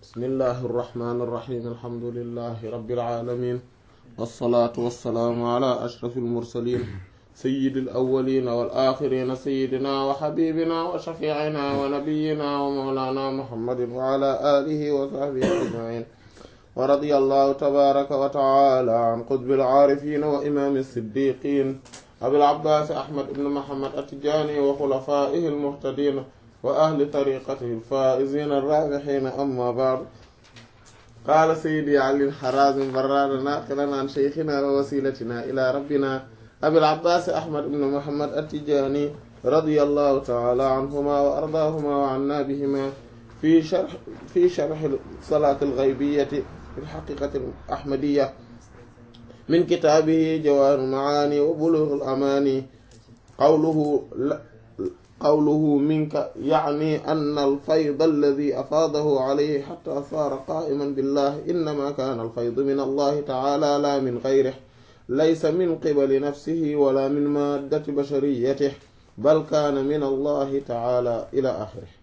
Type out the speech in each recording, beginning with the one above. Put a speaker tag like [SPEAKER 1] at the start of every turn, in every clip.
[SPEAKER 1] bismillahi irrahmani irrahim alhamdulilahi rabbil alamin wassalaatu wassalaamu ala ashrafi almursalin sayyidi alawalina wal axirina sayyidina wa xabibina wa shafiicina wa nabiyina wa mawlana muhammadin wa ala alihi wa sahbihi ajmain wa radiya allahu tabaraka wa taala an qutbil aarifina wa imaami siddiqin abil abbaas ahmad ibn muhammad attijaani wa xulafaihi almuhtadina wa ahli tariqatihi alfaa'izina arraabihiina amma ba'du qaala sayyidi ali harazim barrada naaqilan an sheykhina wa wasilatina ila rabbina abil abbaas ahmad ibn muhammad attijaani radiyallahu ta'ala anhuma wa ardaahuma wa anna bihima fi sharh fi sharh salaati al-ghaybiyyati fi al-haqiiqati al-ahmadiyya min kitaabihi jawaahirul macaani wa buluughul amaani qawluhu qawluhu minka yacni anna alfayda alladi afaadahu calayhi xataa saara qaa'iman billahi innama kaana alfaydu min allahi tacaala laa min gayrihi laysa min qibali nafsihi wala min maaddati bashariyatihi bal kaana min allahi tacaala ila axirihi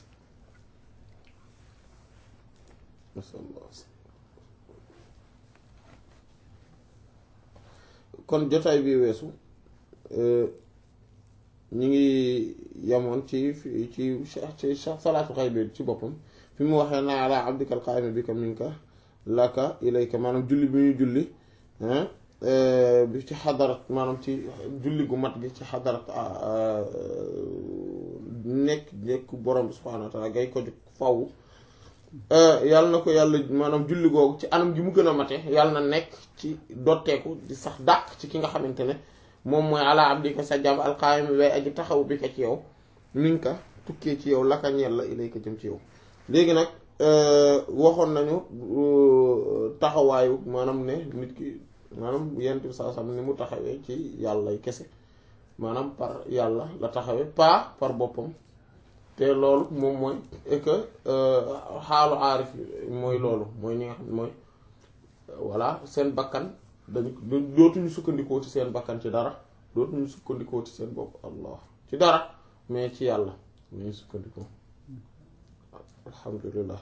[SPEAKER 1] kon jotaay bi weesu ñu ngi yemoon ci ci ci salaatu xay bi ci boppam fi mu waxee naa ala abdika alqaa'imi bika minka laka ilayka maanaam julli bi ñu julli bi ci xadarat maanaam ci julli gu mat gi ci xadarat nekk nekk borom bi subhaanahu wa taala gay ko jóg faw yàlla na ko yàlla maanaam julli googu ci anam gi mu gën a mate yàlla na nekk ci dotteeku di sax dàq ci ki nga xamante ne moom mooy ala abdika sa jàmm alqaayimi way aji taxaw bi ka ci yow min ka tukkee ci yow laka ñeel la ilayka jëm ci yow léegi nag waxoon nañu taxawaayu maanaam ne nit ki maanaam yent bi saa sam ni mu taxawee ci yàlla kese maanaam par yàlla la taxawee pas par boppam te loolu moom mooy et que xaalu aarif mooy loolu mooy ñi nga xam mooy voilà seen bakkan dañu dootuñu sukkandikoo ci seen bakkan ci dara dootuñu sukkandikoo ci seen bopp allah ci dara mais ci yàlla ñuy sukkandikoo alhamdulillah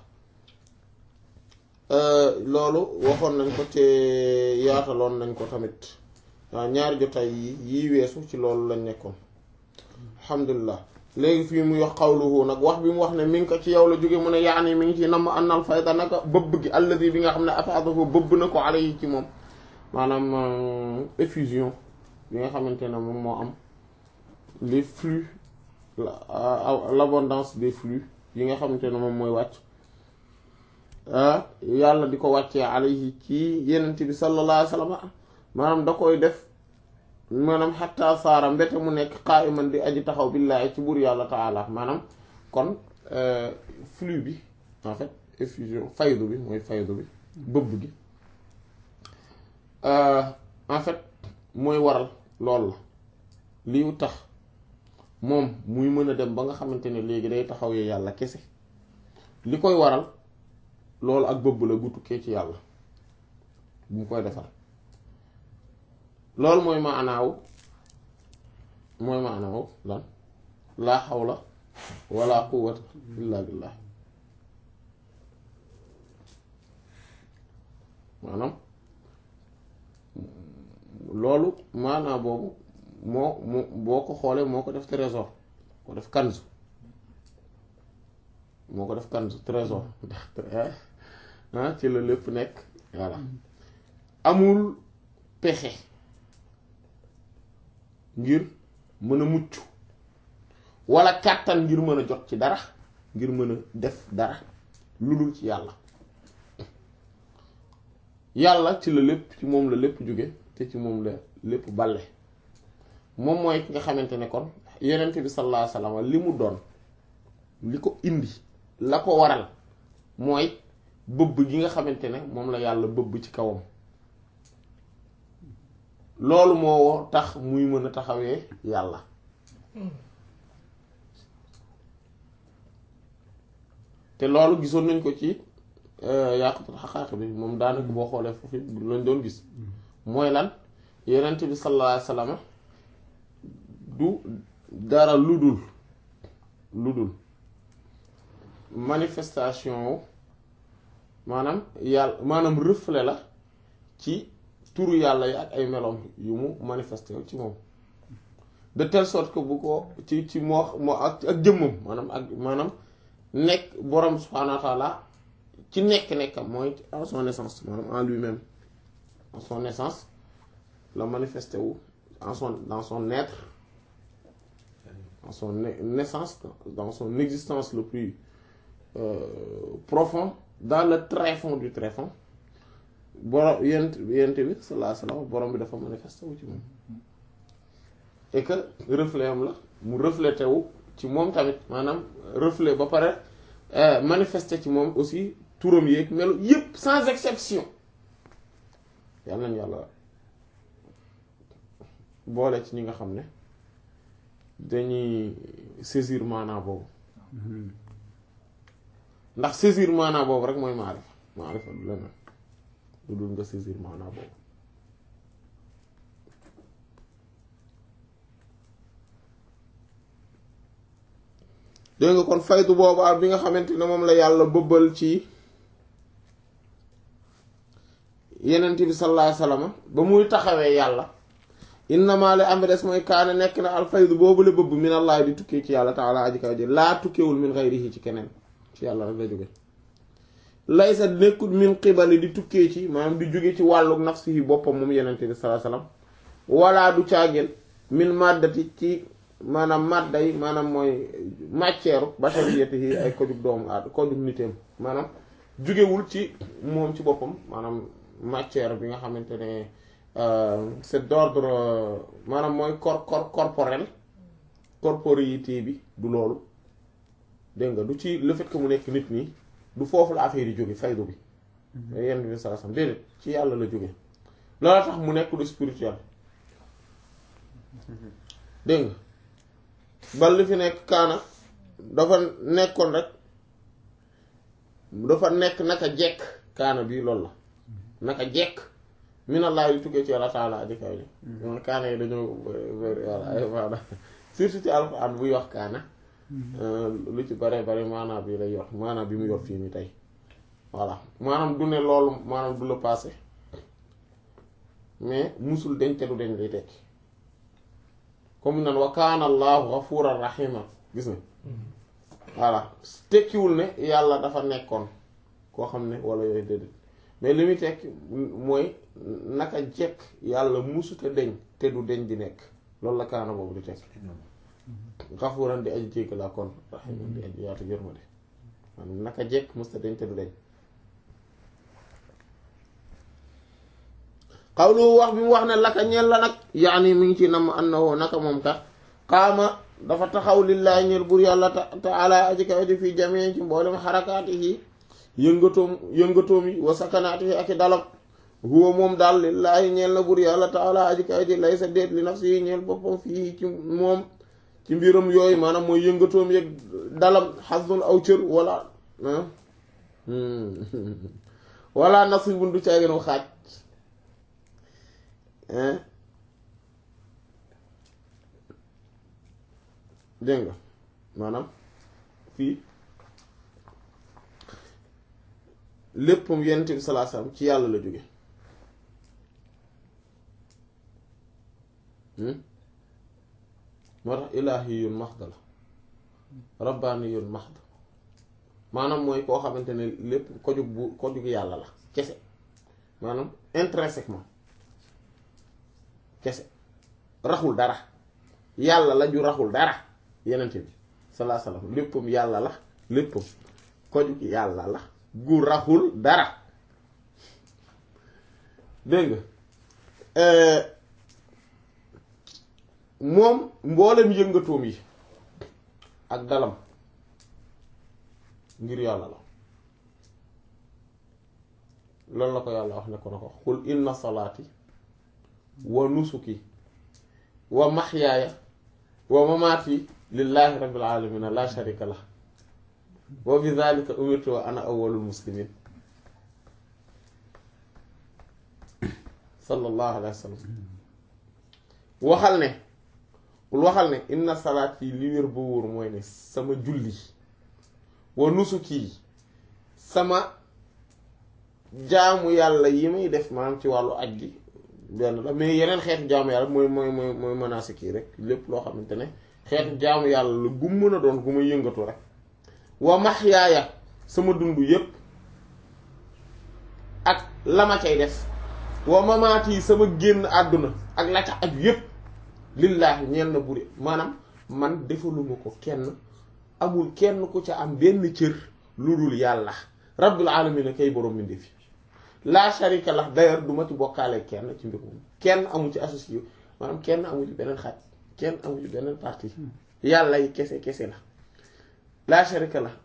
[SPEAKER 1] loolu waxoon nañ ko te yaataloon nañ ko tamit waaw ñaari jotaay yi yii weesu ci loolu lañ nekkoon alhamdulillah léegi fii muy wax xawluhu nag wax bi mu wax ne mi ngi ko ci yow la jóge mu ne yaani mi ngi ci namm annal fayda naka bëbb gi alladi bi nga xam ne afaadahu bëbb na ko ala yi ci moom maanaam effusion bi nga xamante ne moom moo am les flux l'abondance des flux yi nga xamante ne moom mooy wàcc yàlla di ko wàccee alayhi ci yenent bi sallallahu alayhi wa sallam maanaam da koy def maanaam xatta saara mbete mu nekk qa'iman di aji taxaw billaahi ci buur yàlla taala maanaam kon flux bi en fait effusion faydu bi mooy faydu bi bëbb gi en fait mooy waral lool la liy tax moom muy mën a dem ba nga xamante ne léegi day taxawee yàlla kese li koy waral loolu ak bëbb la gu tukkee ci yàlla bu mu koy defar loolu mooy maanaaw mooy maanaaw lan laa xawla wala quwwata illa billah maanaam loolu maanaa boobu moo mu boo ko xoolee moo ko def trésor ko def kanz moo ko def kanz trésor ndax ci la lépp nekk voilà amul pexe ngir mën a mucc walla kàttan ngir mën a jot ci dara ngir mën a def dara lu dul ci yàlla yàlla ci la lépp ci moom la lépp jóge te ci moom la lépp balle moom mooy ki nga xamante ne kon yonent bi sallallahu alayhi wasallam li mu doon li ko indi la ko waral mooy bëbb gi nga xamante ne moom la yàlla bëbb ci kawam loolu moo tax muy mën a taxawee yàlla te loolu gisoon nañ ko ci yàqutul xaqaaq bi moom daanaka boo xoolee foofu lañ doon gis mooy lan yonent bi sallallahu alayhi wasallam du dara lu dul lu dul manifestation maanaam yàlla maanaam reflet la ci turu yàlla yi ak ay meloom yu mu manifesté ci moom de telle sorte que bu ko ci ci moo moo ak ak jëmmam maanaam ak maanaam nekk borom subhaanahu wa taala ci nekk-nekkam mooy en son naissance maanaam en lui-même en son naissance la manifesté wu en son dans son être dans son naissance dans son existence le plus euh, profond dans le tréfonds du tréfonds borom yent yent bi sallallahu alayhi wa sallam borom bi dafa manifesté wu ci moom et que reflet am la mu reflété wu ci moom tamit maanaam reflet ba pare manifesté ci moom aussi turam yeeg melu yépp sans exception yal nañu yàlla boole ci ñi nga xam ne dañuy saisir maanaa boobu ndax saisir maanaa boobu rek mooy maarifa maarifa du leneen du dul nga saisir maanaa boobu dégg nga kon faydu boobu ak bi nga xamante ne moom la yàlla bëbbal ci yenent bi sallallahu alayhi wasallam ba muy taxawee yàlla innama la am des mooy kaane nekk na al faydu boobu la bëbb min allah di tukkee ci yàlla taala aji kaw ji laa tukkeewul min ghayrihi ci keneen ci yàlla rek la jóge laysa nekkul min qibali di tukkee ci maanaam di jóge ci wàllu nafsihi boppam moom yenent bi sallallahu alayhi wasallam wala du caageen min maddati ci maanaam madda yi maanaam mooy matière bashariyatihi ay kojug doomu aad kojug niteem maanaam jugewul ci moom ci boppam maanaam matière bi nga xamante ne c'est d'ordre maanaam mooy cor cor corporel corporéité bi du loolu dégg nga du ci le fait que mu nekk nit nii du foofu la affaire yi jóge faydu bi yenn bi sallallahu alayhi wasallam déedéet ci yàlla la jóge loolu tax mu nekk lu spirituel dégg nga bal li fi nekk kaana dafa nekkoon rek dafa nekk naka jekk kaana bii loolu la naka jekk minallaa yu tukkee ci yàlla taala aji kaw ji moom kaana yi dañoo voilà ay maana surtout ci alxuraan buy wax kaana lu ci bare bare maanaam bi lay yor maanaam bi mu yor fii nii tey voilà maanaam du ne loolu maanaam du la passé mais musul deñ te du deñ lay tekki comme nan wa kaana allahu ghafuran rahima gis nga voilà tekkiwul ne yàlla dafa nekkoon koo xam ne wala yooyu déedéet mais li muy tekki mooy naka jekk yàlla musute deñ te du deñ di nekk loolu la kaana boobu di tekki ghafuran di aji jégg laa kon rahiman di aji yaatu yërmande maanaam naka jekk musta deñ te du deñ xawlu wax bi mu wax ne laka ñeel la nag yaani mi ngi ci nam annahu naka moom kat qaama dafa taxaw lillahi ñeel bur yàlla taala aji kaw ji fii jamee ci mboolem xarakaati yi yëngatoom yëngatoom yi wa sakanaati yi ak i dalam huwa moom daal lillahi ñeel na bur yàlla taala aji kaw ji lay sa déet li nafsi yi ñeel boppam fii ci moom ci mbiram yooyu maanaam mooy yëngatoom yeeg dalam xasdun aw cër wala wala nasibun du caaginu xaaj dégg nga maanaam fii léppam yonent bi sallallahu alayhi wasallam ci yàlla la jóge moo tax ilaahiyun mahd la rabbaaniyun mahd maanaam mooy koo xamante ne lépp kojug bu kojug yàlla la kese maanaam intrinsèquement kese raxul dara yàlla la ju raxul dara yenente bi salaa salaam léppam yàlla la léppam kojug yàlla la gu raxul dara dégg nga moom mboolem yëngatoom yi ak dalam ngir yàlla la loolu la ko yàlla wax ne ko na ko xul inna salaati wa nusuki wa maxyaaya wa mamaati lillahi rabbil alamina la sharika lah wa bi dhalika umirtu wa ana awwalul muslimin sallallahu alayhi wa sallam waxal ne bul waxal ne inna salaat yi li wér ba wóor mooy ne sama julli wa nusuki sama jaamu yàlla yi may def maanaam ci wàllu aj gi benn la mais yeneen xeetu jaamu yàlla mooy mooy mooy mooy manasik yi rek lépp loo xamante ne xeetu jaamu yàlla la gu mën a doon gu may yëngatu rek wa mahyaaya sama dund yépp ak la ma cay def wa mamaat yi sama génn àdduna ak la ca aju yépp lillaahi ñeel na buri maanaam man defaluma ko kenn amul kenn ku ca am benn cër lu dul yàlla rabbil alamin kay borom mbindeef fi la sharika la d'ailleurs du ma ci bokkaale kenn ci mbir moom kenn amu ci associé maanaam kenn amu ci beneen xaaj kenn amu ci beneen partie yàlla yi kese kese la la sharika la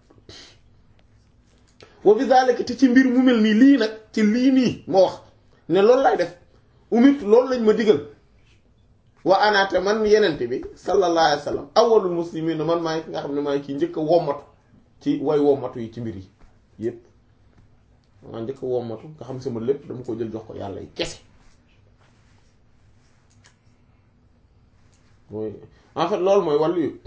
[SPEAKER 1] wa bi zalika te ci mbir mu mel nii lii nag ci lii nii ma wax ne loolu lay def umit loolu lañ ma digal wa anaate man yenente bi sallallahu alayhi wa sallam awwalul muslimin man maay ki nga xam ne maay kii njëkk a wommatu ci way wommatu yi ci mbir yi yépp maa njëkk a wommatu nga xam sama lépp dama ko jël jox ko yàlla yi kese mooy en fait loolu mooy wàllu yu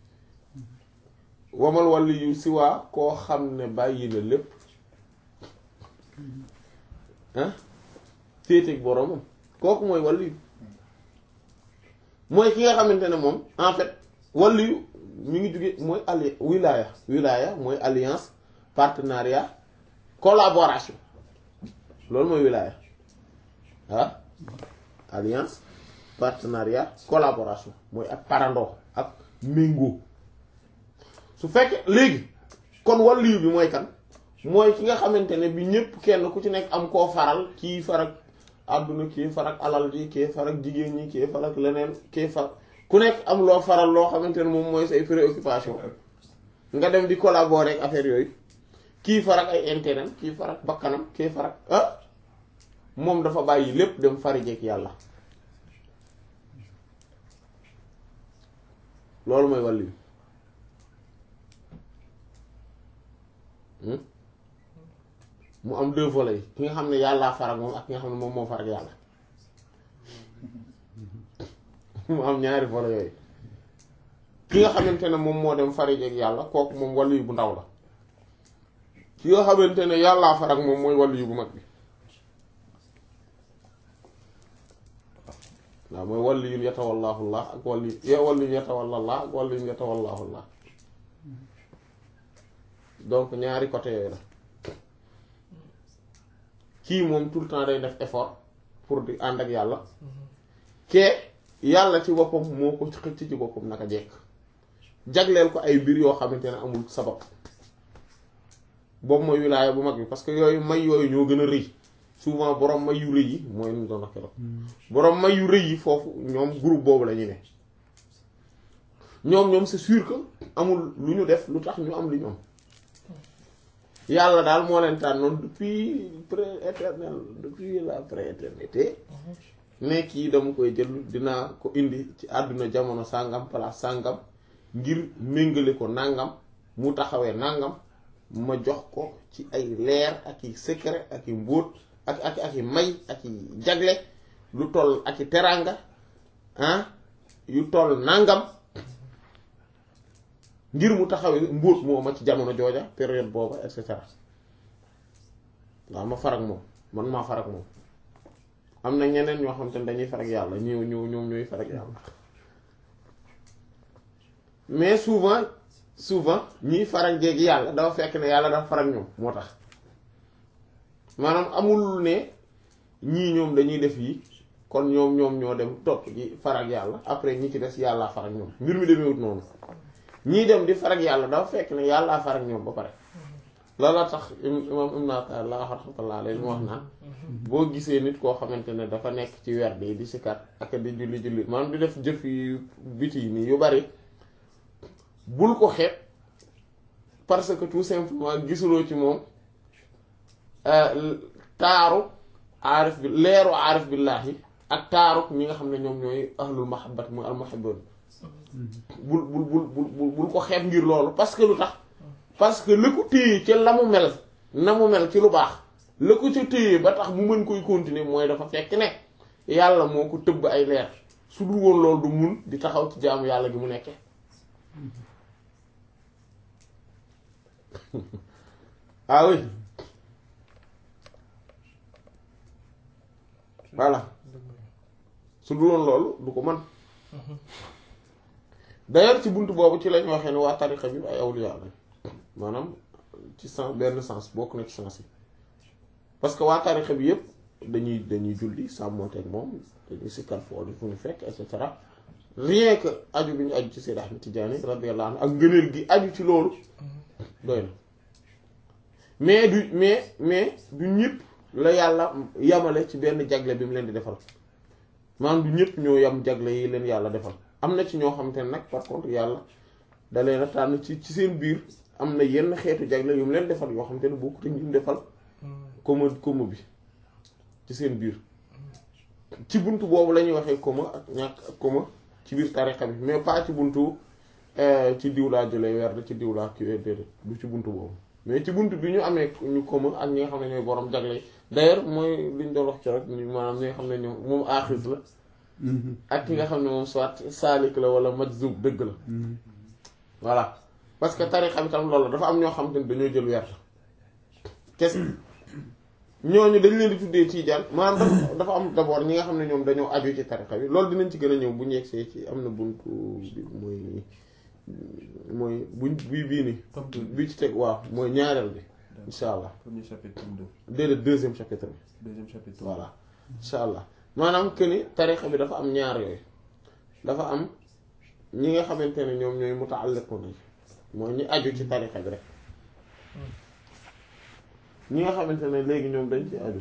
[SPEAKER 1] wamal wàllu yu si waa koo xam ne bàyyi na lépp ah féeteeg boroomam kooku mooy wàllu yu mooy ki nga xamante ne moom en fait wàllu yu mi ngi jóge mooy alli wilaya wilaya mooy alliance partenariat collaboration loolu mooy wilaya ah alliance partenariat collaboration mooy ak parandoo ak méngoo su fekkee léegi kon wàllu bi mooy kan mooy ki nga xamante ne bi ñépp kenn ku ci nekk am koo faral kii farak àdduna kii farak alal ji kii farak jigéen ñi kii farak leneen kii far ku nekk am loo faral loo xamante ne moom mooy say préoccupation nga dem di collaborer ak affaire yooyu kii farak ay intérêt kii farak bakkanam kii farak ah moom dafa bàyyi lépp dem farijeek yàlla loolu mooy wàllu yi mu am deux volets yi ki nga xam ne yàllaa farak moom ak ki nga xam ne moom moo farak yàlla mu am ñaari volets yooyu ki nga xamante ne moom moo dem farijeek yàlla kooku moom wàllu yi bu ndaw la ki nga xamante ne yàllaa farak moom mooy wàllu yu bu mag bi waaw mooy wàllu yu yatawallaahu Allah ak wàllu yu wàllu yu yatawalla Allah ak wàllu yu yatawallaahu Allah donc ñaari côté yooyu la kii moom tout le temps day def effort pour di ànd ak yàlla ke yàlla ci boppam moo ko xëcc ci boppam naka jekk jagleel ko ay mbir yoo xamante ne amul sabab boobu mooy wilaaya bu mag bi parce que yooyu may yooyu ñoo gën a rëy souvent borom may yu rëy yi mooy nu doon wax keroog borom may yu rëy yi foofu ñoom groupe boobu la ñu ne ñoom ñoom c'est sûr que amul lu ñu def lu tax ñu am li ñoom yàlla daal moo leen tànnoon depuis pré-éternel depuis la pré-éternité ne kii dama koy jël dinaa ko indi ci àdduna jamono sàngam place sàngam ngir méngale ko nàngam mu taxawee nàngam ma jox ko ci ay leer ak i secret ak i mbóot ak ak ak i may ak i jagle lu toll ak i teraanga ah yu toll nàngam ngir mu taxawee mbóot moo ma ci jamono jooja période booba et cetera waaw ma farak moom man maa farak moom am na ñeneen ñoo xam te ne dañuy farak yàlla ñëw ñëw ñoom ñooy farak yàlla mais souvent souvent ñiy farak jéegi yàlla dafa fekk ne yàlla dafa farak ñoom moo tax maanaam amul ne ñii ñoom dañuy def yi kon ñoom ñoom ñoo dem topp ji farak yàlla après ñi ci des yàllaa farak ñoom mbir mi demeewut noonu ñii dem di farak yàlla dafa fekk ne yàllaa farak ñoom ba pare loola tax imam Ibn Ata'illah rahmatullah alayhi mu wax naan boo gisee nit koo xamante ne dafa nekk ci werd yi di sikkat ak di julli julli maanaam di def jëf yu biti yi nii yu bari bul ko xeeb parce que tout simplement gisuloo ci moom taaru aarif bi leeru aarif billaahi ak taaru ñi nga xam ne ñoom ñooy ahlul mahabbat muy al muhibbun bul bul bul bul bul ko xeeb ngir loolu parce que lu tax parce que la ko téye ca la mu mel na mu mel ci lu baax la ko ca téye ba tax mu mën koy continuer mooy dafa fekk ne yàlla moo ko tëbb ay leer su dul woon loolu du mun di taxaw ci jaamu yàlla gi mu nekkee ah oui voilà su duloon loolu du ko mën d'ailleurs ci buntu boobu ci lañ waxee ne waa tariqa bi ay awliya lañ maanaam ci sens benn sens bokk na ci sens yi parce que waa tariqa bi yëpp dañuy dañuy julli sàmmonteeg moom dañuy sikkar foolu fu ñu fekk et cetera rien que aju bi ñu aju ci Seydi Ahmed Tidiane radiyallahu anhu ak ngëneel gi aju ci loolu doy na mais du mais mais du ñëpp la yàlla yamale ci benn jagle bi mu leen di defal maanaam du ñëpp ñoo yam jagle yi leen yàlla defal am na ci ñoo xamante ne nag par contre yàlla da leen a tànn ci ci seen biir am na yenn xeetu jagle yu mu leen defal yoo xamante ne bokk te ñu defal comme comme bi ci seen biir ci buntu boobu la ñuy waxee koma ak ñàkk ak koma ci biir tariqa bi mais pas ci buntu ci diw laa jëlee werd ci diw laa kiiwee déedéet du ci buntu boobu mais ci buntu bi ñu amee ñu koma ak ñi nga xam ne ñooy borom jagle yi d'ailleurs mooy li ñu doon wax ci rek ñu maanaam ñi nga xam ne ñoom moom aaxis la ak ki nga xam ne moom soit saalik la wala majzub dëgg la voilà parce que tariqa bi tam loolu la dafa am ñoo xam te ne dañoo jël werd kese ñooñu dañ leen di tuddee tiijaan maanaam dafa am d'abord ñi nga xam ne ñoom dañoo aju ci tariqa bi loolu dinañ ci gën a ñëw bu ñu yegsee ci am na buntu bi mooy mooy buñ bii bii ni bii ci teg waaw mooy ñaareel bi insha allah
[SPEAKER 2] premier chapitre tome deux
[SPEAKER 1] déedéet deuxième chapitre bi
[SPEAKER 2] deuxième chapitre
[SPEAKER 1] voilà insha allah maanaam que ni tariqa bi dafa am ñaar yooyu dafa am ñi nga xamante ne ñoom ñooy mutaalliqun nañ mooy ñi aju ci tariqa bi rek ñi nga xamante ne léegi ñoom dañ ci aju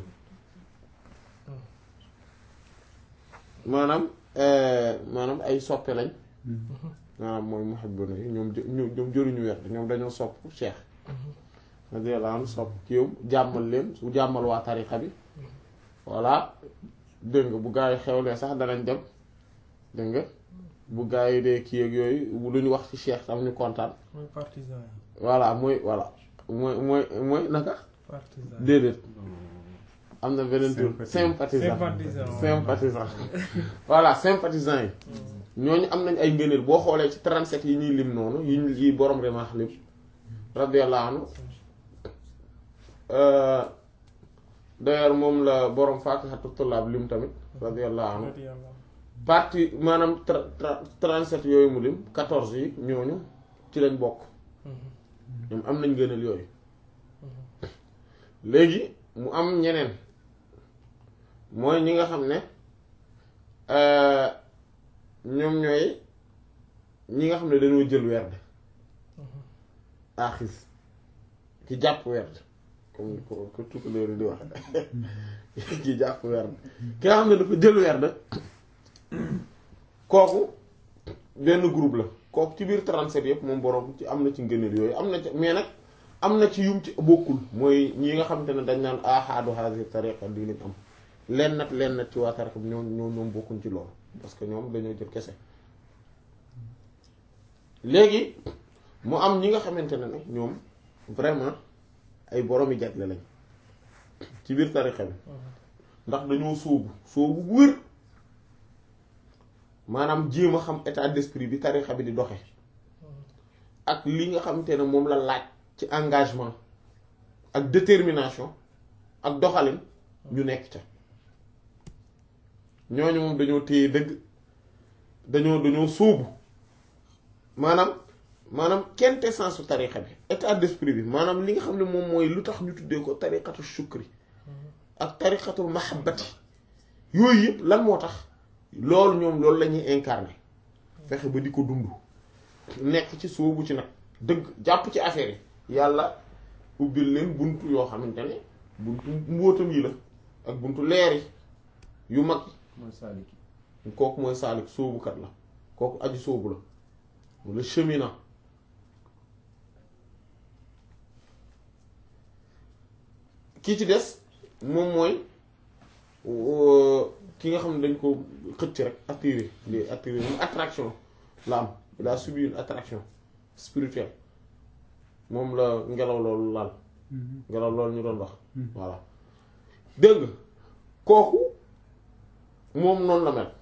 [SPEAKER 1] maanaam maanaam ay soppe lañ maanaam mooy muhibbuna yi ñoom ñoom ñoom jëruñu werd ñoom dañoo sopp cheikh radiyallahu anhu sopp kiiw jàmmal leen su jàmmal waa tariqa bi voilà dégg nga bu gaa yi xewlee sax danañ dem dégg nga bu gaa yi dee kii ak yooyu lu ñu wax ci cheikh tam ñu kontaan
[SPEAKER 3] mooy partisan yi.
[SPEAKER 1] voilà mooy voilà mooy mooy mooy naka
[SPEAKER 3] partisan
[SPEAKER 1] déedéet am na beneen tur sympathisant
[SPEAKER 3] Sympathisant.
[SPEAKER 1] sympathisant voilà sympathisant yi ñooñu am nañ ay ngëneel boo xoolee ci 37 yi ñuy lim noonu yi ñu yi borom remaax lim radiyallahu anhu d'ailleurs moom la borom Faatihatu Tullaab lim tamit radiyallahu anhu
[SPEAKER 3] radiyallahu
[SPEAKER 1] partie maanaam tra- tra- 37 yooyu mu lim 14 yi ñooñu ci lañ bokk ñoom am nañ ngëneel yooyu léegi mu am ñeneen mooy ñi nga xam ne ñoom ñooy ñi nga xam ne dañoo jël werd aaxis ki jàpp werd comme ko ko tukkuleer di wax ki jàpp werd ki nga xam ne dafa jël werd kooku benn groupe la kooku ci biir 37 yëpp moom borom ci am na ci ngëneel yooyu am na ci mais nag am na ci yum ci bokkul mooy ñi nga xamante ne dañ naan ahadu hadhihi tariqa di lañ am len nat len nat ci waa tariqa bi ñoom ñoom ñoom bokkuñ ci loolu parce que ñoom dañoo jël kese léegi mu am ñi nga xamante ne nag ñoom vraiment ay boroomi jagle lañ ci biir tariqa bi ndax dañoo sóobu sóobu bu wér maanaam jéem a xam état d'esprit bi tariqa bi di doxe ak li nga xamante ne moom la laaj ci engagement ak détermination ak doxalin ñu nekk ca ñooñu moom dañoo téye dëgg dañoo dañoo sóobu maanaam maanaam quintessence su tariqa bi état d'esprit bi maanaam li nga xam ne moom mooy lu tax ñu tuddee ko tariqatu shukri ak tariqatul mahabbati yooyu yëpp lan moo tax loolu ñoom loolu la ñuy incarner fexe ba di ko dund nekk ci sóobu ci nag dëgg jàpp ci affaire yi yàlla ubbil leen buntu yoo xamante ne buntu mbóotam yi la ak buntu leer yi yu mag
[SPEAKER 2] mooy saaliki
[SPEAKER 1] kooku mooy saalik sóobukat la kooku aju sóobu la wala cheminant kii ci des moom mooy ki nga xam ne dañ ko xëcc rek attiré li attiré moom attraction la am il a subi une attraction spirituelle moom la ngelaw loolu laal ngelaw loolu ñu doon wax voilà dégg nga kooku moom noonu la mel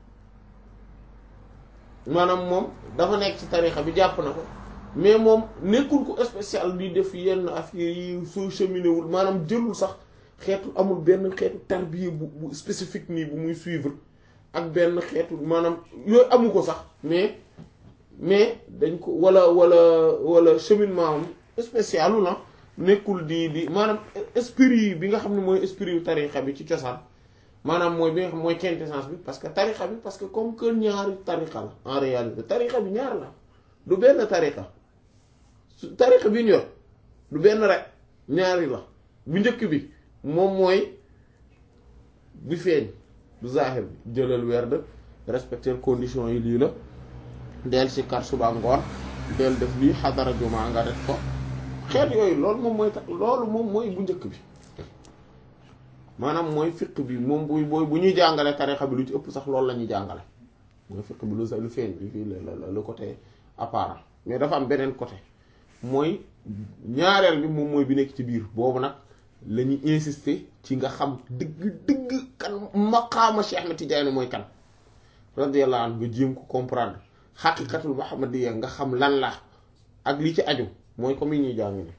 [SPEAKER 1] maanaam moom dafa nekk ci tarixa bi jàpp na ko mais moom nekkul ko spécial di def yenn affaire yi soo cheminé wul maanaam jëlul sax xeetu amul benn xeetu tarbiya bu bu spécifique nii bu muy suivre ak benn xeetu maanaam yooyu amu ko sax mais mais dañ ko wala wala wala cheminement am spécialu na nekkul di di maanaam esprit bi nga xam ne mooy esprit yu tarixa bi ci cosaan maanaam mooy bi nga xam mooy quintessence bi parce que tarixa bi parce que comme que ñaari tarixa la en réalité tarixa bi ñaar la du benn tarixa su tarixa bi ñu yor du benn rek ñaari la bu njëkk bi moom mooy bi feeñ du zahir bi jëlal werd respecter conditions yi lii la del si kar suba ngoon del def lii xadara juma nga def ko xeet yooyu loolu moom mooy tax loolu moom mooy bu njëkk bi maanaam mooy fiq bi moom bu bu bu ñuy jàngale tarixa bi lu ci ëpp sax loolu la ñuy jàngale mooy fiq bi lu sa lu feeñ bi fii la le côté apparent mais dafa am beneen côté mooy ñaareel bi moom mooy bi nekk ci biir boobu nag la ñuy insister ci nga xam dëgg dëgg kan maqaama Cheikh Ahmed Tidiane mooy kan radiyallahu anhu nga jéem ko comprendre xaqiqatul muhammadiyya nga xam lan la ak li ci aju mooy comme yi ñuy jàng ni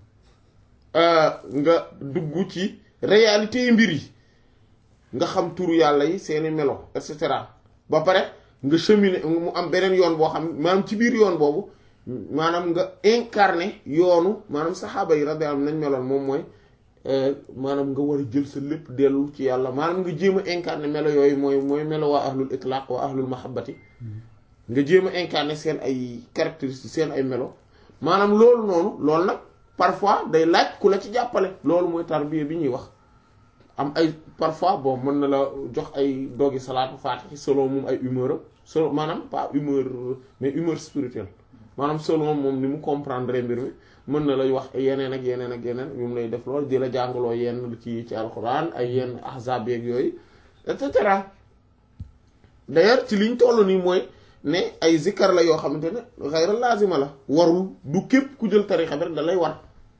[SPEAKER 1] nga dugg ci réalité yi mbir yi nga xam turu yàlla yi seeni melo et cetera ba pare nga cheminer mu am beneen yoon boo xam maanaam ci biir yoon boobu maanaam nga incarné yoonu maanaam saxaaba yi radiyallahu anhum nañ meloon moom mooy maanaam nga war a jël sa lépp dellu ci yàlla maanaam nga jéem a incarné melo yooyu mooy mooy melo waa ahlul itlaq waa ahlul mahabbati nga jéem a incarné seen ay caractéristiques seen ay melo maanaam loolu noonu loolu nag parfois day laaj ku la ci jàppale loolu mooy tarbiya bi ñuy wax am ay parfois bon mën na la jox ay doggi salaatu faatihi selon moom ay humeur am selon maanaam pas humeur mais humeur spirituelle maanaam selon moom ni mu comprendre mbir mi mën na lay wax yeneen ak yeneen ak yeneen yu mu lay def loolu di la jàngaloo yenn ci ci alxuraan ay yenn ahzaab yeeg yooyu et cetera d'ailleurs ci liñ toll nii mooy ne ay zikkar la yoo xamante ne xayra laazima la warul du képp ku jël tarixa bi rek da lay war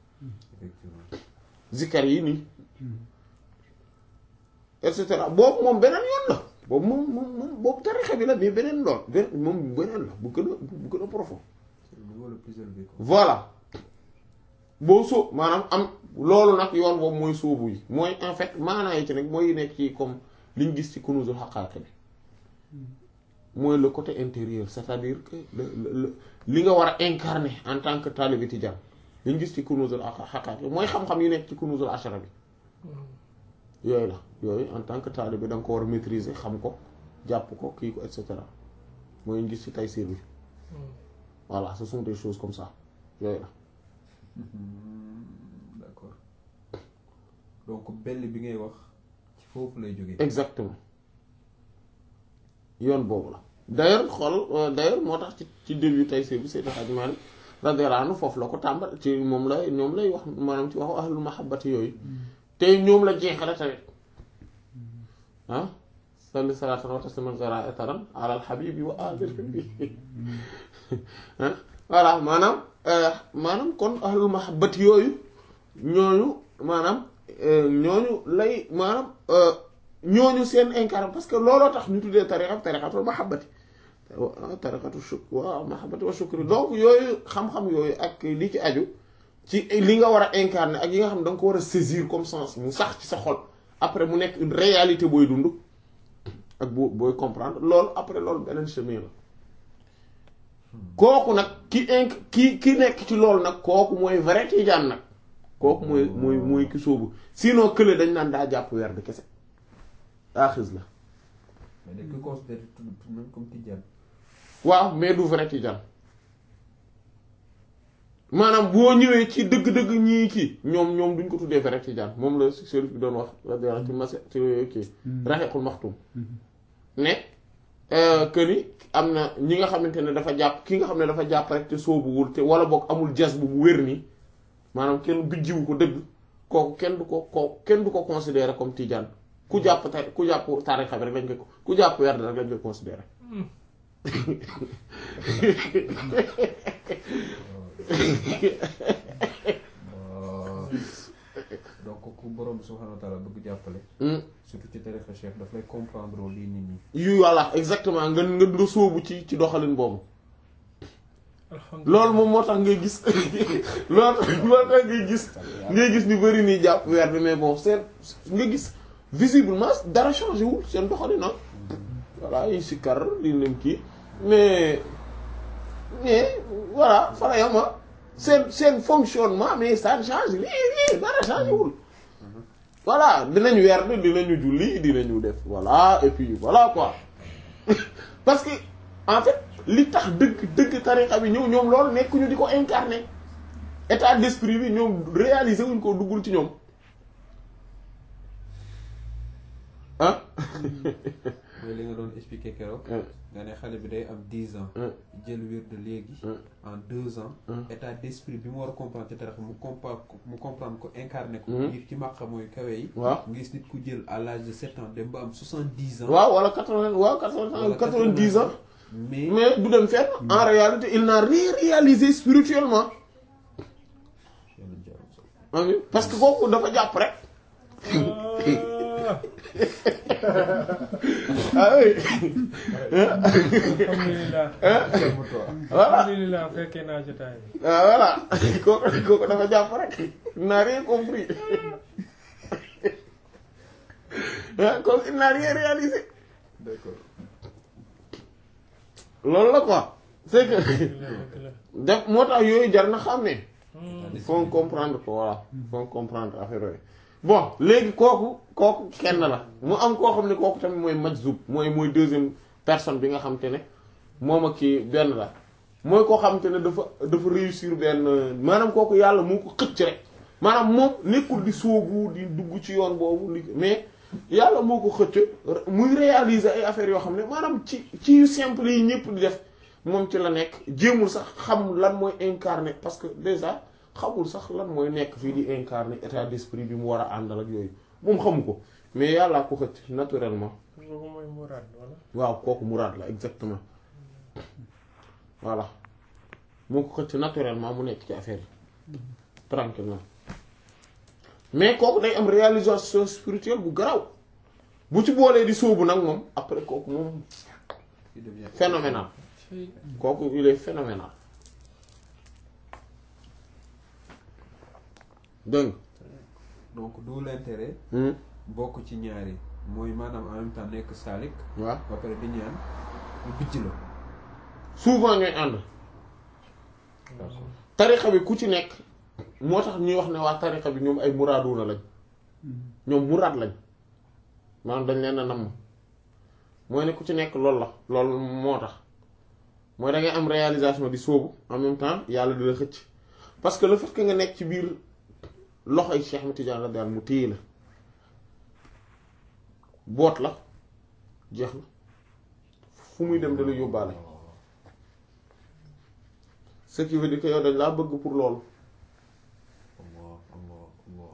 [SPEAKER 1] zikkar yi nii et cetera boobu moom beneen yoon la boobu moom moom moom boobu tarixa bi la mais beneen lool beneen moom beneen la bu gën a bu gën a profond voilà boo sóob maanaam am loolu nag yoon boobu mooy sóobu yi mooy en fait maanaa yi ci nag mooy nekk ci comme liñ gis ci kunuzul haqaa'iq bi mooy le côté intérieur c'est-à-dire que le li nga war a incarner en tant que talibé tijaan liñ gis ci kunuzul haqaa'iq bi mooy xam-xam yi nekk ci kunuzul ashara bi yooyu la yooyu en tant que talibé da nga ko war a maîtriser xam ko jàpp ko kii ko et cetera mooy ñu gis ci Taysiir bi voilà ce sont des choses comme ça yooyu la
[SPEAKER 2] d'accord donc bell bi ngay wax ci foofu lay jógee.
[SPEAKER 1] exactement yoon boobu la d'ailleurs xool d'ailleurs moo tax ci ci début Taysiir bi Seydi Hadji Malick radiyallahu anhu foofu la ko tàmbal ci moom la ñoom lay wax maanaam ci waxu ahlul mahabbati yooyu te ñoom la jeexale tamit ah salli salaatan wa tasliman zara etaran alal habibi wa alil habibi ah voilà maanaam maanaam kon ahlul mahabbati yooyu ñooñu maanaam ñooñu lay maanaam ñooñu seen incarné parce que looloo tax ñu tuddee tariqa tariqatul mahabbati tariqatu shukr wa mahabbati wa shukri donc yooyu xam-xam yooyu ak li ci aju ci li nga war a incarner ak yi nga xam ne da nga ko war a saisir comme sens mu sax ci sa xol après mu nekk une réalité booy dund ak boo booy comprendre loolu après loolu beneen chemin la kooku nag ki inc ki ki nekk ci loolu nag kooku mooy vrai tijaan nag kooku mooy mooy mooy ki sóobu sinon kële dañ naan daa jàpp weer de kese aaxis la
[SPEAKER 2] mais dañ ko considéré tout tout même comme tijaan.
[SPEAKER 1] waaw mais du vrai tijaan maanaam boo ñëwee ci dëgg-dëgg ñii kii ñoom ñoom duñ ko tuddee vrai tijaan moom la chérif bi doon wax radiyallahu ci mas ci kii raxiqul maxtum ne que ni am na ñi nga xamante ne dafa jàpp ki nga xam ne dafa jàpp rek te soobuwul te wala boog amul jas bu bu wér nii maanaam kenn bijjiwu ko dëgg kooku kenn du ko ko kenn du ko considérer comme tijaan ku jàpp ta ku jàpp tarixa bi rek lañ ko ku jàpp werd rek lañ koy considérer
[SPEAKER 2] donc ku borom bi subhanahu wa taala bëgg jàppale. surtout ci tarixa cheikh daf lay comprendre lii nit ñi.
[SPEAKER 1] yu voilà exactement nga nga nga sóobu ci ci doxalin boobu. loolu moom moo tax ngay gis loolu moo tax ngay gis ngay gis ñu bari nii jàpp weer bi mais bon seen nga gis visiblement dara changé wul seen doxalin na voilà yi si kar di leen kii mais mais voilà fa la yam seen seen fonctionnement mais ça change lii lii dara changé wul voilà dinañ weer dinañu julli dinañu def voilà et puis voilà quoi parce que en fait li tax dëgg dëgg tarixa bi ñëw ñoom loolu nekkuñu di ko incarner état d'esprit bi ñoom réaliser wuñ ko duggul ci ñoom ah
[SPEAKER 2] mooy li nga doon expliquer keroog. nga ne xale bi day am dix ans. jël wird léegi. en deux ans. état d'esprit bi mu war a comprendre ci tarixa mu comprendre ko mu comprendre ko incarner ko. ngir ci màqa mooy kawe yi.
[SPEAKER 1] waaw
[SPEAKER 2] nga gis nit ku jël à l'âge de sept ans dem ba am soixante-dix ans.
[SPEAKER 1] waaw wala quatre-vingts waaw quatre-vingts quatre-vingt-dix ans.
[SPEAKER 2] mais
[SPEAKER 1] mais du dem fenn en réalité il n'a rien réalisé spirituellement amiin parce que kooku dafa jàpp rek ah oui
[SPEAKER 3] alhamdulilah
[SPEAKER 1] voilà
[SPEAKER 3] alhamdulilah fekkee naa jotaay bi
[SPEAKER 1] ah voilà kooku kooku dafa jàpp rek il n'a rien compris ah kooku il n'a rien réalisé
[SPEAKER 2] d'accord
[SPEAKER 1] loolu la quoi c'est que
[SPEAKER 3] dëgg la dëgg la
[SPEAKER 1] def moo tax yooyu jar na xam ne
[SPEAKER 3] Hmm.
[SPEAKER 1] faut comprendre ko voilà faut comprendre affaire yooyu bon léegi kooku kooku kenn la mu am koo xam ne kooku tamit mooy majzub mooy mooy deuxième personne bi nga xam te ne moom ak kii benn la mooy koo xam te ne dafa dafa réussir benn maanaam kooku yàlla moo ko xëcc rek maanaam moom nekkul di sóobu di dugg ci yoon boobu li mais yàlla moo ko xëcc muy réaliser ay affaires yoo xam ne maanaam ci ci yu simple yi ñëpp di def moom ci la nekk jéemul sax xam lan mooy incarner parce que déjà xamul sax lan mooy nekk fii di incarner état d'esprit bi mu war a àndal ak yooyu moom xamu ko mais yàllaa ko xëcc naturellement
[SPEAKER 3] kooku mooy muraad wala
[SPEAKER 1] waaw kooku muraad la exactement voilà moo ko xëcc naturellement mu nekk ci affaire yi tranquillement mais kooku day am réalisation spirituelle bu garaw bu ci boolee di sóobu nag moom après kooku moom
[SPEAKER 2] il devient
[SPEAKER 1] phénoménal
[SPEAKER 3] ci
[SPEAKER 1] kooku il est phénoménal dégg
[SPEAKER 2] donc d'où l'intérêt
[SPEAKER 1] nga
[SPEAKER 2] bokk ci ñaari mooy maanaam en même temps nekk saalik
[SPEAKER 1] waaw
[SPEAKER 2] ba pare di ñaan lu bijj la
[SPEAKER 1] souvent ñooy ànd
[SPEAKER 2] d'accord
[SPEAKER 1] tarixa bi ku ci nekk moo tax ñuy wax ne waa tarixa bi ñoom ay muraaduna lañ ñoom muraad lañ maanaam dañ leen a namm mooy ne ku ci nekk loolu la loolu moo tax mooy da ngay am réalisation di sóobu en même temps yàlla di la xëcc parce que le fait que nga nekk ci biir loxoy Cheikh Ahmed Tidiane la daal mu téye la boot la jeex na fu muy dem dala yóbbaale ce qui veut dire que yow dañ laa bëgg pour loolu
[SPEAKER 2] Allah Allah Allah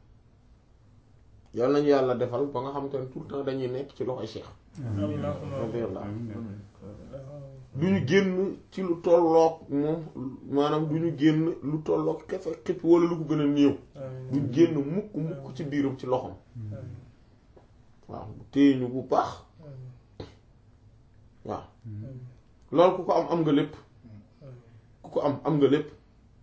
[SPEAKER 1] yal nañu yàlla defal ba nga xam te ne tout le temps dañuy nekk ci loxoy Cheikh
[SPEAKER 3] allahumma
[SPEAKER 1] radiyallahu
[SPEAKER 2] Amiin.
[SPEAKER 1] du ñu génn ci lu tolloog moom maanaam du ñu génn lu tolloog kefe xip wala lu ko gën a néew
[SPEAKER 3] amiin
[SPEAKER 1] du génn mukk mukk ci biiram ci loxom
[SPEAKER 3] amiin
[SPEAKER 1] waaw téye ñu bu baax
[SPEAKER 3] amiin
[SPEAKER 1] waaw
[SPEAKER 3] amiin
[SPEAKER 1] loolu ku ko am am nga lépp ku ko am am nga lépp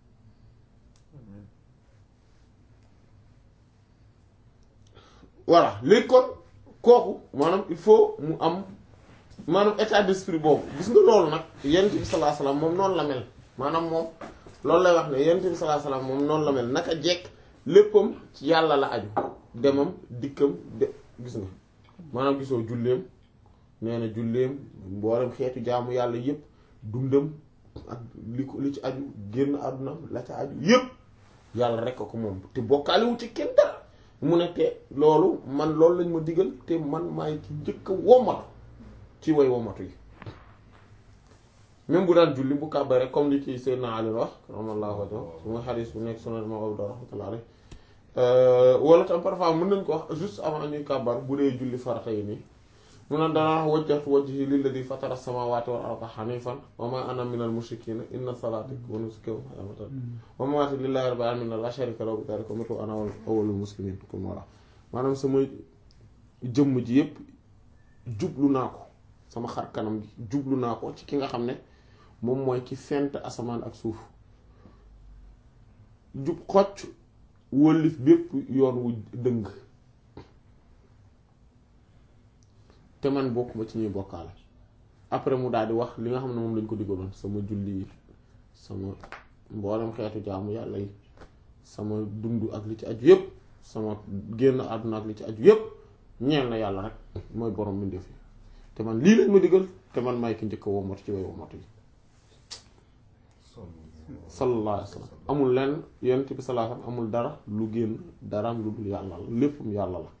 [SPEAKER 1] voilà léegi kon kooku maanaam il faut mu am maanaam état d'esprit boobu gis nga loolu nag yonent bi sallallahu alayhi wasallam moom noonu la mel maanaam moom loolu lay wax ne yonent bi sallallahu alayhi wasallam moom noonu la mel naka jekk léppam ci yàlla la aju demam dikkam de gis nga maanaam gisoo julleem nee na julleem mboolem xeetu jaamu yàlla yépp dundam ak li ko li ci aju génn àdduna la ca aju yépp yàlla rek ko moom te bokkaaliwu ci kenn dara mu ne te loolu man loolu lañ ma digal te man maay ci njëkk a womatu ci way womatu yi même bu daan julli bu kàbbare comme li ci Seydina Ali wax ramallahu wajhu su ma xadis bu nekk sunan ma Abdu rahmatullahi alayhi wala tam parfois mën nañ ko wax juste avant ñuy kàbbar bu dee julli farata yi nii mu ne dana wax wajjahtu wajhi lilladi fatara samawati wal arda hanifan wa ma ana minal mushrikina inna salati wa nusuki wa mahyaya wa mamati lillahi rabbil alamin la sharika lahu bi dhalika umirtu ana awwalul muslimin comme voilà maanaam sama jëmm ji yépp jublu naa ko sama xar kanam gi jublu naa ko ci ki nga xam ne moom mooy ki fent asamaan ak suuf jub xocc wëllif bépp yoon wu dëng te man bokkuma ci ñuy bokkaale après mu daal di wax li nga xam ne moom lañ ko digaloon sama julli yi sama mboolem xeetu jaamu yàlla yi sama dund ak li ci aju yépp sama génn àdduna ak li ci aju yépp ñeel na yàlla rek mooy borom mbindeef yi te man lii lañ ma digal te man may ki njëkk a womatu ci way womatu yi sallallahu alayhi wa sallam amul lenn yonent bi sallallahu alayhi wa sallam amul dara lu génn daraam lu dul yàlla la léppam yàlla la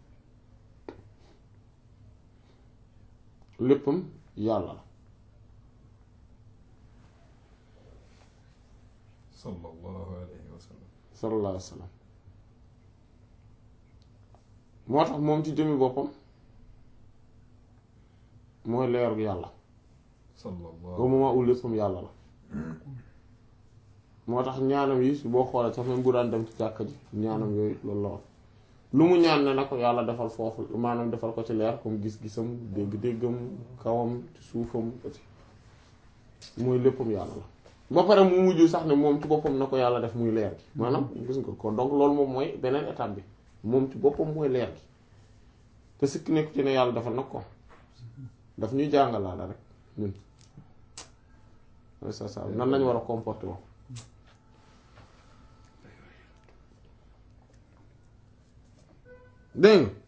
[SPEAKER 1] léppam yàlla la
[SPEAKER 2] sallallahu alayhi wa sallam
[SPEAKER 1] sallallahu alayhi wa sallam moo tax moom ci jëmmi boppam mooy leeru yàlla
[SPEAKER 2] sallallahu
[SPEAKER 1] au moment où léppam yàlla la moo tax ñaanam yi boo xoolee sax même bu daan dem ci jàkka ji ñaanam yooyu loolu la woon lu mu ñaan ne na ko yàlla defal foofu maanaam defal ko ci leer comme gis-gisam dégg-déggam kawam ci suufam aussi mooy léppam yàlla la ba pare mu mujj sax ne moom ci boppam na ko yàlla def muy leer gi maanaam gis nga ko donc loolu moom mooy beneen étape bi moom ci boppam mooy leer gi te sikk nekku ci ne yàlla defal nag ko daf ñuy jàngalaala rek ñun ça ça nan lañu war a comporter wo dégg nga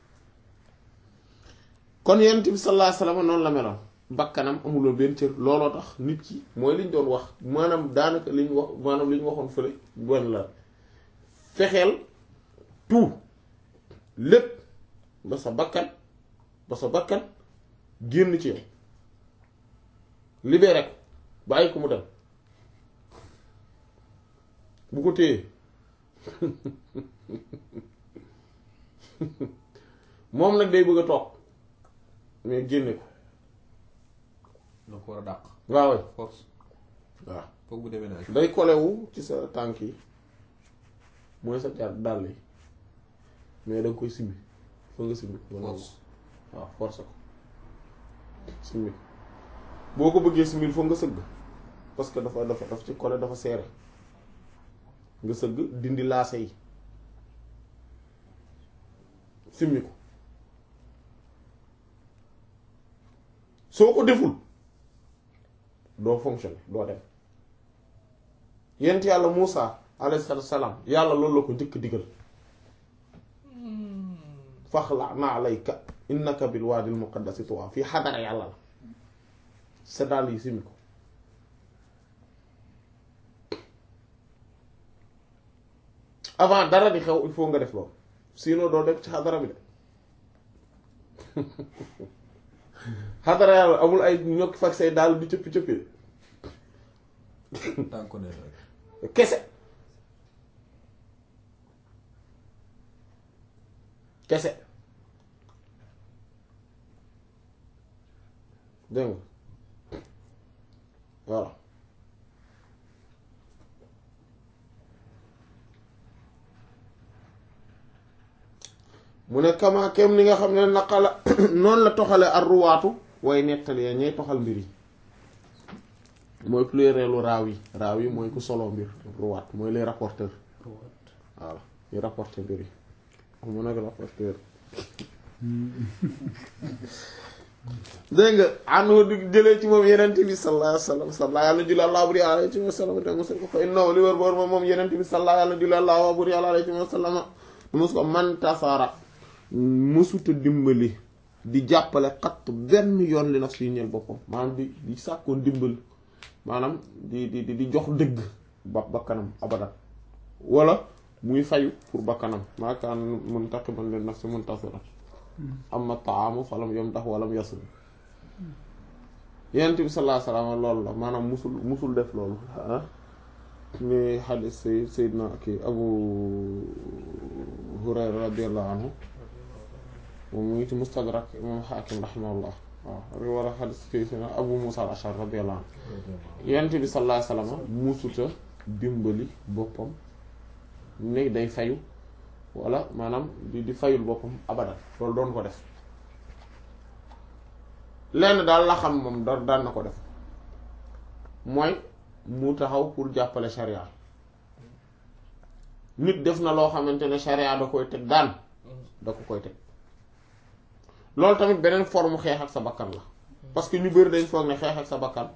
[SPEAKER 1] kon yonent bi sallallahu alayhi wasallam noonu la meloon bakkanam amuloo benn cër looloo tax nit ki mooy liñ doon wax maanaam daanaka liñ wax maanaam li ñu waxoon fële bon la fexeel tout lépp ba sa bakkan ba sa bakkan génn ci yow libéré ko bàyyi ko mu dem bu ko téye moom nag day bëgg a toog mais génne ko
[SPEAKER 2] na ko war a dàq
[SPEAKER 1] waaw
[SPEAKER 2] force
[SPEAKER 1] waaw
[SPEAKER 2] foog bu déménage
[SPEAKER 1] day kolewu ci sa tànk yi mooy sa jar dàll yi mais da nga koy simbi fa nga simbi ko
[SPEAKER 2] force
[SPEAKER 1] waaw force ko simbi ko boo ko bëggee simbi foog nga sëgg parce que dafa dafa dafa ci kole dafa seere nga sëgg dindi laase yi simmi ko soo ko deful doo fonctionner doo dem yent yàlla Muusa alayhi salaam yàlla loolu la ko njëkk digal faxla na alayka innaka bil waadil muqaddasi tuwa fii xadara yàlla la sa dàll yi simmi ko avant dara di xew il faut nga def loolu sinon doo dem ci xadara bi de xadara yàlla amul ay ñokki fag say daal di cëppi cëppee
[SPEAKER 2] tànku ne rek
[SPEAKER 1] kese kese dégg nga voilà mu ne kama kem ni nga xam ne naqala noonu la toxale ar ruwaatu way nettali ya ñay toxal mbir yi mooy plurielu raaw yi raaw yi mooy ku solo mbir ruwaat mooy les rapporteurs voilà ñu rapporter mbir yi mu nag rapporteur dégg nga anu di jëlee ci moom yenent bi sallallahu alayhi wa sallam sallallahu yàlla julli àllaa buri alayhi wa sallam te mosul ko fa innahu li wër boor moom moom yenent bi sallallahu yàlla julli àllaa buri alayhi wa sallam mos ko man tasara mësuta dimbali di jàppale xatt benn yoon li naf si ñeel boppam maanaam di di sàkkoon dimbali maanaam di di di jox dëgg ba bakkanam abadan wala muy fayu pour bakkanam maakaan muntaqiman li nafsi muntasira amma taamu falam yom tax walam yasul yonent bi sallallahu alayhi wasallam loolu la maanaam musul musul def loolu ah ni xadis say sayyidna kii abu hurayra radiyallahu anhu moom mu ngi ci mustadrak imam xaakim rahimahullah waaw war a xadis kii sayyidna abu musa al ashar radiyallahu anhu yonent bi sallallahu alayhi wasallam musuta dimbali boppam ne day fayu wala maanaam di di fayul boppam abadan loolu doon ko def lenn daal la xam moom da daan na ko def mooy mu taxaw pour jàppale charia nit def na loo xamante ne charia da koy teg daan da ko koy teg loolu tamit beneen forme xeex ak sa bakkan la parce que ñu bëri dañ foog ne xeex ak sa bakkan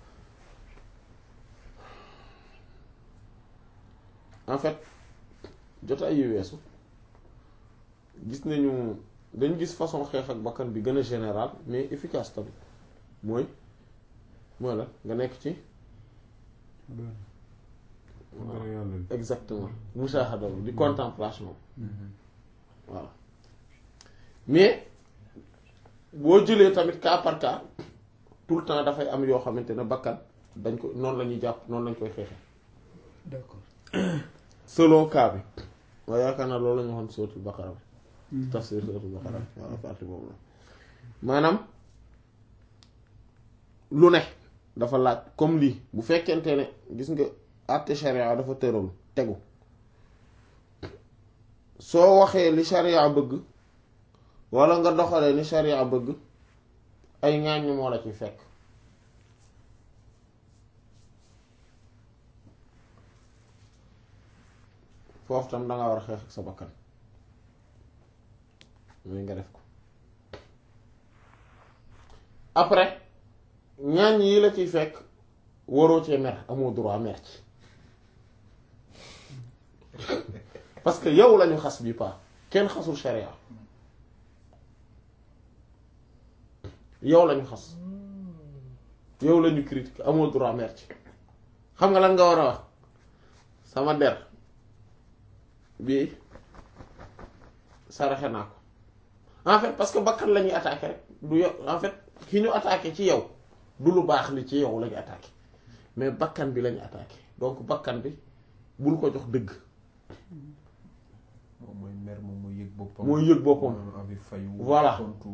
[SPEAKER 1] en fait jotaay yu weesu gis nañu dañ gis façon xeex ak bakkan bi gën a général mais efficace tamit mooy mooy la nga nekk ci exactement mushahada bi di contemplation voilà mais boo jëlee tamit cas par cas tout le temps dafay am yoo xamante ne bakkan dañ ko noonu la ñuy jàpp noonu lañ koy xeexee
[SPEAKER 2] d'accord
[SPEAKER 1] selon cas bi waaye yaakaar naa loolu la ñu waxoon suratul baqara bi tafsir suratul baqara bi waaw partie boobu la maanaam lu ne dafa laaj comme lii bu fekkente ne gis nga àtte sharia dafa tëral tegu soo waxee li sharia bëgg walla nga doxalee ni sharia bëgg ay ŋàññ moo la ci fekk foofu tam danga war a xeex ak sa bakkan muy nga def ko après ŋàññ yi la ciy fekk waroo cee mer amoo droit mer ci parce que yow lañu xas bi pas kenn xasul sharia yow lañu xas yow lañu critique amoo droit mer ci xam nga lan nga war a wax sama der bii saraxe naa ko en fait parce que bakkan la ñuy attaqué rek du yow en fait ki ñu attaqué ci yow du lu baax li ci yow la ñu attaqué mais bakkan bi la ñu attaqué donc bakkan bi bul ko jox dëgg
[SPEAKER 2] moom mooy mer moom mooy yëg boppam
[SPEAKER 1] mooy yëg boppam
[SPEAKER 2] moom envie fayu
[SPEAKER 1] Voilà.
[SPEAKER 2] tontu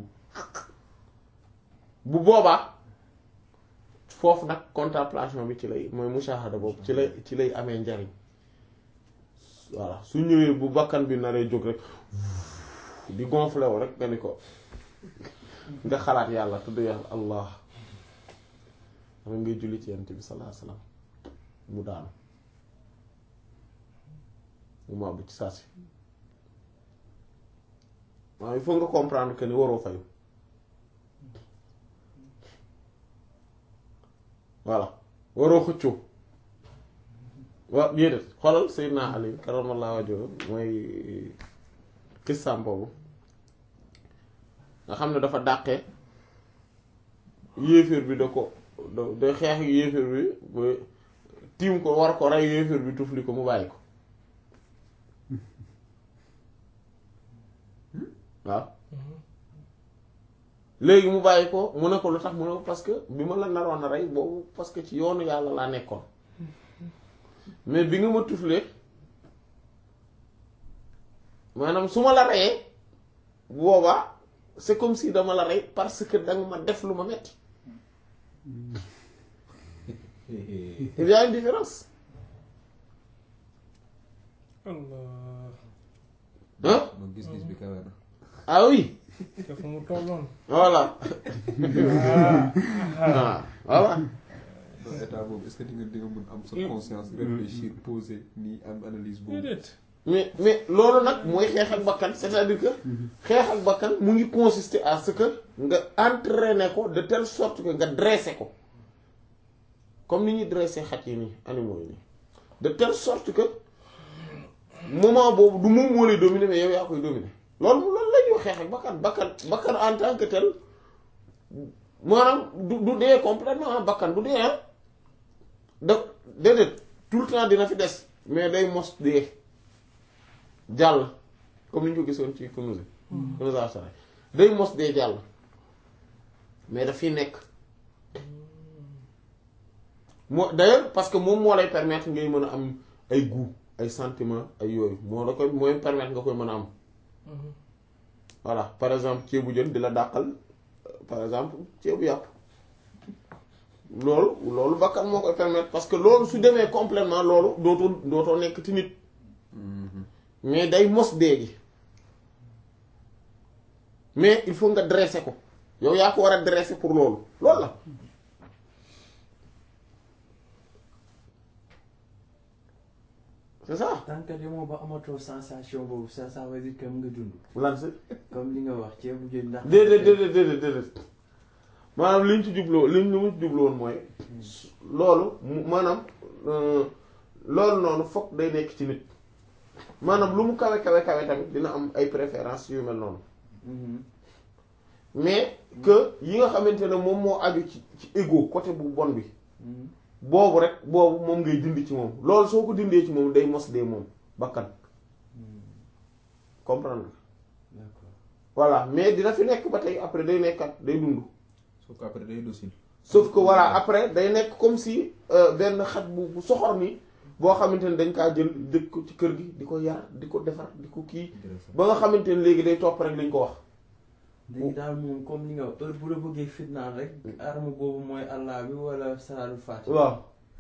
[SPEAKER 1] bu boobaa foofu nag contemplation bi ci lay mooy mushahada boobu ci lay ci lay amee njariñ voilà su ñëwee bu bakkan bi naree jóg rek di gonflé wu rek nga ni ko nga xalaat yàlla tudd yàlla allah dama ngay julli ci yent bi sallallahu alayhi wasallam mu daanu mu màbb ci saa si waaw il faut nga comprendre que ni waroo fayu voilà waroo xëccoo waaw déedéet xoolal Seydina Ali karamallahu wajhahu mooy kissaam boobu nga xam ne dafa dàqee yéeféer bi da ko da da xeex ak yéeféer bi ba tiim ko war ko rey yéeféer bi tufli ko mu bàyyi ko waaw léegi mu bàyyi ko mu ne ko lu tax mu ne ko parce que bi ma la naroon a rey boobu parce que ci yoonu yàlla laa nekkoon mais bi nga ma tuflee maanaam su ma la reyee bu boobaa c'est comme si dama la rey parce que danga ma def lu ma metti il y a une différence
[SPEAKER 3] Allah
[SPEAKER 1] hein
[SPEAKER 2] ma gis-gis bi kawe na
[SPEAKER 1] ah oui
[SPEAKER 3] te fu mu tolloon
[SPEAKER 1] voilà ah voilà
[SPEAKER 2] donc état boobu est-ce que di nga di nga mën am sa conscience réfléchir poser nii am analyse boobu
[SPEAKER 3] déedéet
[SPEAKER 1] mais mais loolu nag mooy xeex ak bakkan c'est-à-dire que xeex ak bakkan mu ngi consister à ce que nga entraîner ko de telle sorte que nga dresser ko comme ni ñuy dresser xaj yi nii animaux yi nii de telle sorte que moment boobu du moom moo lay dominer mais yow yaa koy dominer loolu loolu la ñuy xeex ak bakkan bakkan bakkan en tant que tel maanaam du du dee complètement ah bakkan du dee ah da déedéet tout le temps dina fi des mais day mos dee jàll comme ni ñu ko gisoon ci Kunûz Kunûz as-Saray day mos dee jàll mais daf fi nekk moo d'ailleurs parce que moom moo lay permettre ngay mën a am ay goût ay sentiments ay yooyu moo la koy mooy permettre nga koy mën a am voilà par exemple ceebu jën di la dàqal par exemple ceebu yàpp loolu loolu bakkan moo koy permettre parce que loolu su demee complètement loolu dootoo dootoo nekk ti nit mais day mos dee gi mais il faut nga dresser ko yow yaa ko war a dresser pour loolu loolu la c'est ça
[SPEAKER 4] tant que demoo ba amatoo sensation boobu ça ça veut dire que mu nga dund
[SPEAKER 1] lan si
[SPEAKER 4] comme li nga wax ceebu jën ndax
[SPEAKER 1] déedéet déedéet déedéet déedéet maanaam li ñu ci jubloo li ñu ci jubloon mooy loolu mu maanaam euh, loolu noonu fokk day nekk ci nit maanaam lu mu kawe kawe kawe tamit dina am ay préférences yu mel noonu
[SPEAKER 4] Mhm.
[SPEAKER 1] mais que yi nga xamante ne moom moo aju ci ci ego côté bu bon bi
[SPEAKER 4] Mhm.
[SPEAKER 1] boobu rek boobu moom ngay dindi ci moom loolu soo ko dindee ci moom day mos dee moom bakkan
[SPEAKER 4] Mhm.
[SPEAKER 1] comprendre nga
[SPEAKER 4] d'accord
[SPEAKER 1] voilà mais dina fi nekk ba tey après day nekkat day dund
[SPEAKER 2] sauf qu'après day docile
[SPEAKER 1] sauf que voilà après day nekk comme si euh, benn xaj bu bu soxor ni boo xamante ne dañ kaa jël dëkk ko ci kër gi di ko yar di ko defar di ko kii
[SPEAKER 2] intéressant
[SPEAKER 1] ba nga xamante ne léegi day topp rek liñ ko wax
[SPEAKER 4] léegi daal moom comme li nga wax heure bu la bëggee fitnaal rek arme boobu mooy allah bi wala salaatul faatiha
[SPEAKER 1] waaw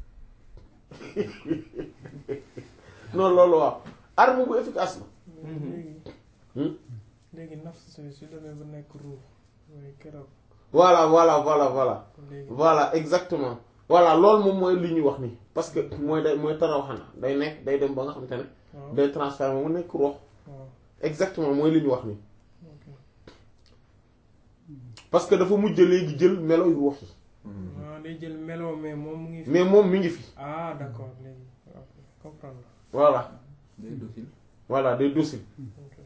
[SPEAKER 1] non loolu waaw arme bu efficace la
[SPEAKER 3] léegi
[SPEAKER 1] Hmm?
[SPEAKER 3] léegi nafs su su demee ba nekk ruux mooy keroog
[SPEAKER 1] voilà voilà voilà voilà
[SPEAKER 3] léegi
[SPEAKER 1] voilà exactement voilà loolu moom mooy li ñuy wax nii parce que mooy day mooy taraw xanaa day nekk day dem ba nga xamante ne
[SPEAKER 3] waaw
[SPEAKER 1] day transformé mu nekk ruux
[SPEAKER 3] waaw
[SPEAKER 1] exactement mooy li ñu wax nii
[SPEAKER 3] ok
[SPEAKER 1] parce que dafa mujj léegi jël melo yu ruux yi
[SPEAKER 3] waaw day jël melo mais moom mu ngi fi
[SPEAKER 1] mais moom mi ngi fi
[SPEAKER 3] ah d'accord léegi ok comprendre
[SPEAKER 1] voilà
[SPEAKER 2] day docile
[SPEAKER 1] voilà day docile
[SPEAKER 3] ok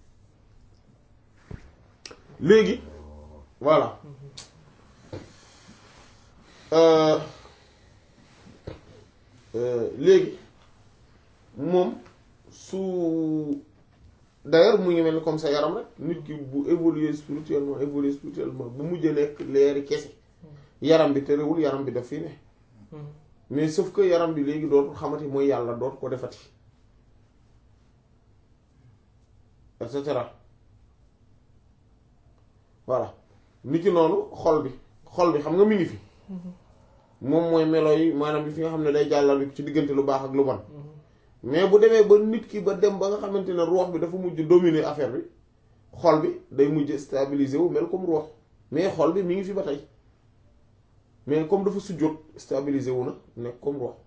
[SPEAKER 1] léegi voilà euh, euh, léegi moom su d'ailleurs mu ngi mel ni comme sa yaram rek nit ki bu évoluer spirituellement évoluer spirituellement bu mujj nekk leeri kese yaram bi terewul yaram bi daf fii ne
[SPEAKER 3] Mhm.
[SPEAKER 1] mais sauf que yaram bi léegi dootul xamati mooy yàlla dootu ko defati et cetera voilà nit ki noonu xol bi xol bi xam nga mi ngi fi moom mooy melo yi maanaam bi fi nga xam ne day jàllal ci diggante lu baax ak lu bon
[SPEAKER 3] Mhm.
[SPEAKER 1] mais bu demee ba nit ki ba dem ba nga xamante ne ruux bi dafa mujj dominer affaire bi xol bi day mujj stabiliser wu mel comme ruux mais xol bi mi ngi fi ba tey mais comme dafa sujjóot stabiliser wu na nekk comme ruux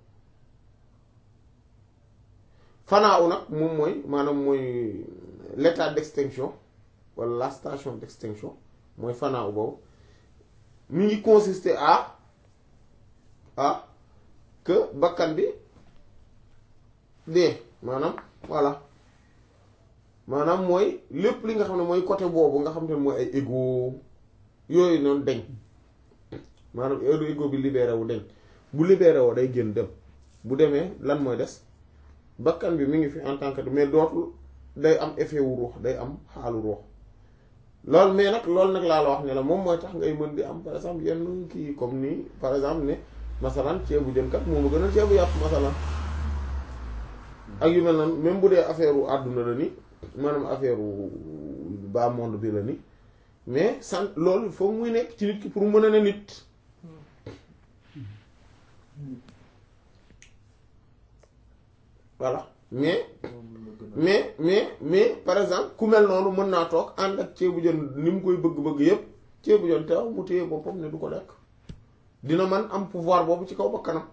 [SPEAKER 1] fanaaw nag moom mooy maanaam mooy l'état d'extinction wala la station d'extinction mooy fanaaw boobu mi ngi consister à à que bakkan bi dee maanaam voilà maanaam mooy lépp li nga xam ne mooy côté boobu nga xam ne mooy ay ego yooyu noonu deñ maanaam heure ego bi libéré wu deñ bu libéré woo day génn dem bu demee lan mooy des bakkan bi mi ngi fi en tant que mais dootul day am effet wu ruux day am xaalu ruux loolu mais nag loolu nag laa la wax ne la moom mooy tax ngay mën di am par exemple yenn kii comme nii par exemple ne masalan ceebu jën kat moom a gën a ceebu yàpp masalan ak yu mel noonu même bu dee affaire wu àdduna la ni maanaam affaire wu bas monde bi la ni mais sant loolu foog muy nekk ci nit ki pour mu mën a ne nit voilà mais mais mais mais par exemple ku mel noonu mën naa toog ànd ak ceebu jën ni mu koy bëgg-bëgg yépp ceebu jën teew mu téye boppam ne du ko lekk dina man am pouvoir boobu ci kaw ba kanam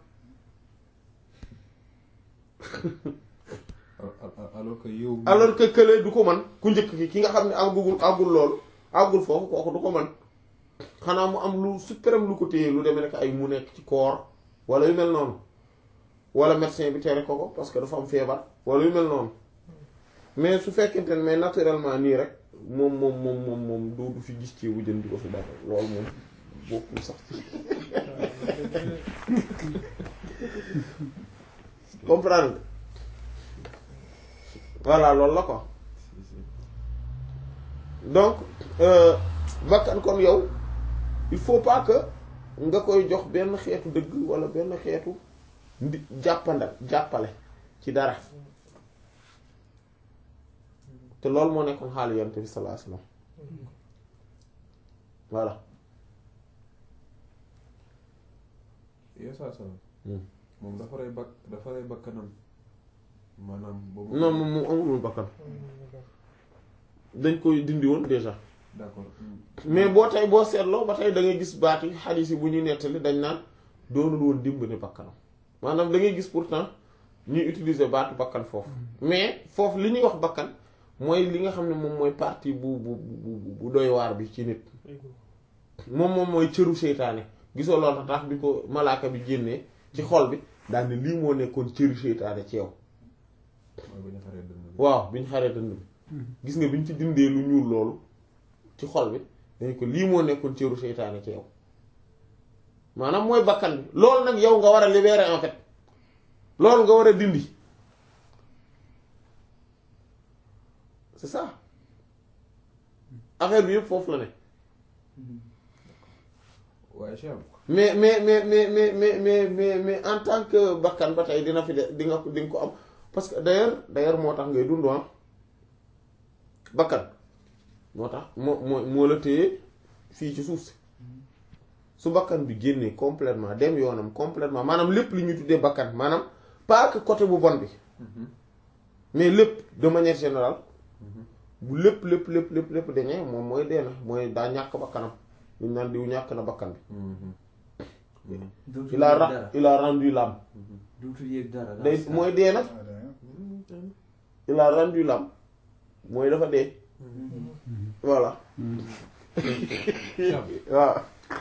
[SPEAKER 2] alors que yow.
[SPEAKER 1] alors que kële du ko man ku njëkk ki ki nga xam ne àggugul àggul loolu àggul foofu kooku du ko man xanaa mu am lu suprême lu ko téye lu demee nekk ay mu nekk ci koor wala yu mel noonu wala médecin bi tere ko ko parce que dafa am feebar wala yu mel noonu mais su fekkente ne mais naturellement nii rek moom moom moom moom moom du du fi gis ci bu jën di ko fi dara loolu moom bokkul sax ci comprendre nga voilà loolu la quoi donc euh, bakkan kon yow il faut pas que nga koy jox benn xeetu dëgg wala benn xeetu ndi jàppandal jàppale ci dara te loolu moo nekkoon xaalu yonent bi sallallahu alayhi wasallam voilà
[SPEAKER 2] yow saa salaam.
[SPEAKER 1] Hmm.
[SPEAKER 2] moom dafa rey bak dafa rey bakkanam maanaam. boobu
[SPEAKER 1] non moom moom amul woon bakkan dañ koy dindi woon déjà
[SPEAKER 2] d'accord.
[SPEAKER 1] mais boo tey boo seetloo ba tey da ngay gis baat yi xadiis yi bu ñuy nettali dañ naan doonul woon dimbali bakkanam maanaam da ngay gis pourtant ñuy utiliser baatu bakkan foofu mais foofu li ñuy wax bakkan mooy li nga xam ne moom mooy partie bu bu bu bu doy waar bi ci nit
[SPEAKER 3] ego
[SPEAKER 1] moom moom mooy cëru seytaane gisoo loolu tax bi ko malaaka bi génnee ci xol bi daal ne lii moo nekkoon cëru seytaane ci yow
[SPEAKER 2] mooy bu ñu xaree dënn bi.
[SPEAKER 1] waaw bi ñu xaree dënd bi gis nga bi ñu ci dindee lu ñuul loolu ci xol bi dañ ko lii moo nekkoon cëru seytaane ci yow maanaam mooy bakkan bi loolu nag yow nga war a libérer en fait loolu nga war a dindi c'est ça affaire bi yëpp foofu la ne
[SPEAKER 2] waaye Cheikh
[SPEAKER 1] mais mais mais mais mais mais mais mais mais en tant que bakkan ba tey dina fi de di nga di nga ko am parce que d'ailleurs d'ailleurs moo tax ngay dund ah bakkan moo tax moo moo moo la téye fii ci suuf si su bakkan bi génnee complètement dem yoonam complètement maanaam lépp li ñuy tuddee bakkan maanaam pas que côté bu bon bi mais lépp de manière générale bu lépp lépp lépp lépp lépp dañee moom mooy dee na mooy daa ñàkk bakkanam ñu naan diw ñàkk na bakkan bi
[SPEAKER 4] dootul
[SPEAKER 1] il a
[SPEAKER 4] yëg
[SPEAKER 1] ra-
[SPEAKER 4] dara
[SPEAKER 1] il a rendu l'âme
[SPEAKER 4] dootul yëg dara
[SPEAKER 1] day mooy dee na il a rendu l'âme mooy dafa dee voilà
[SPEAKER 2] Cheikh
[SPEAKER 1] waaw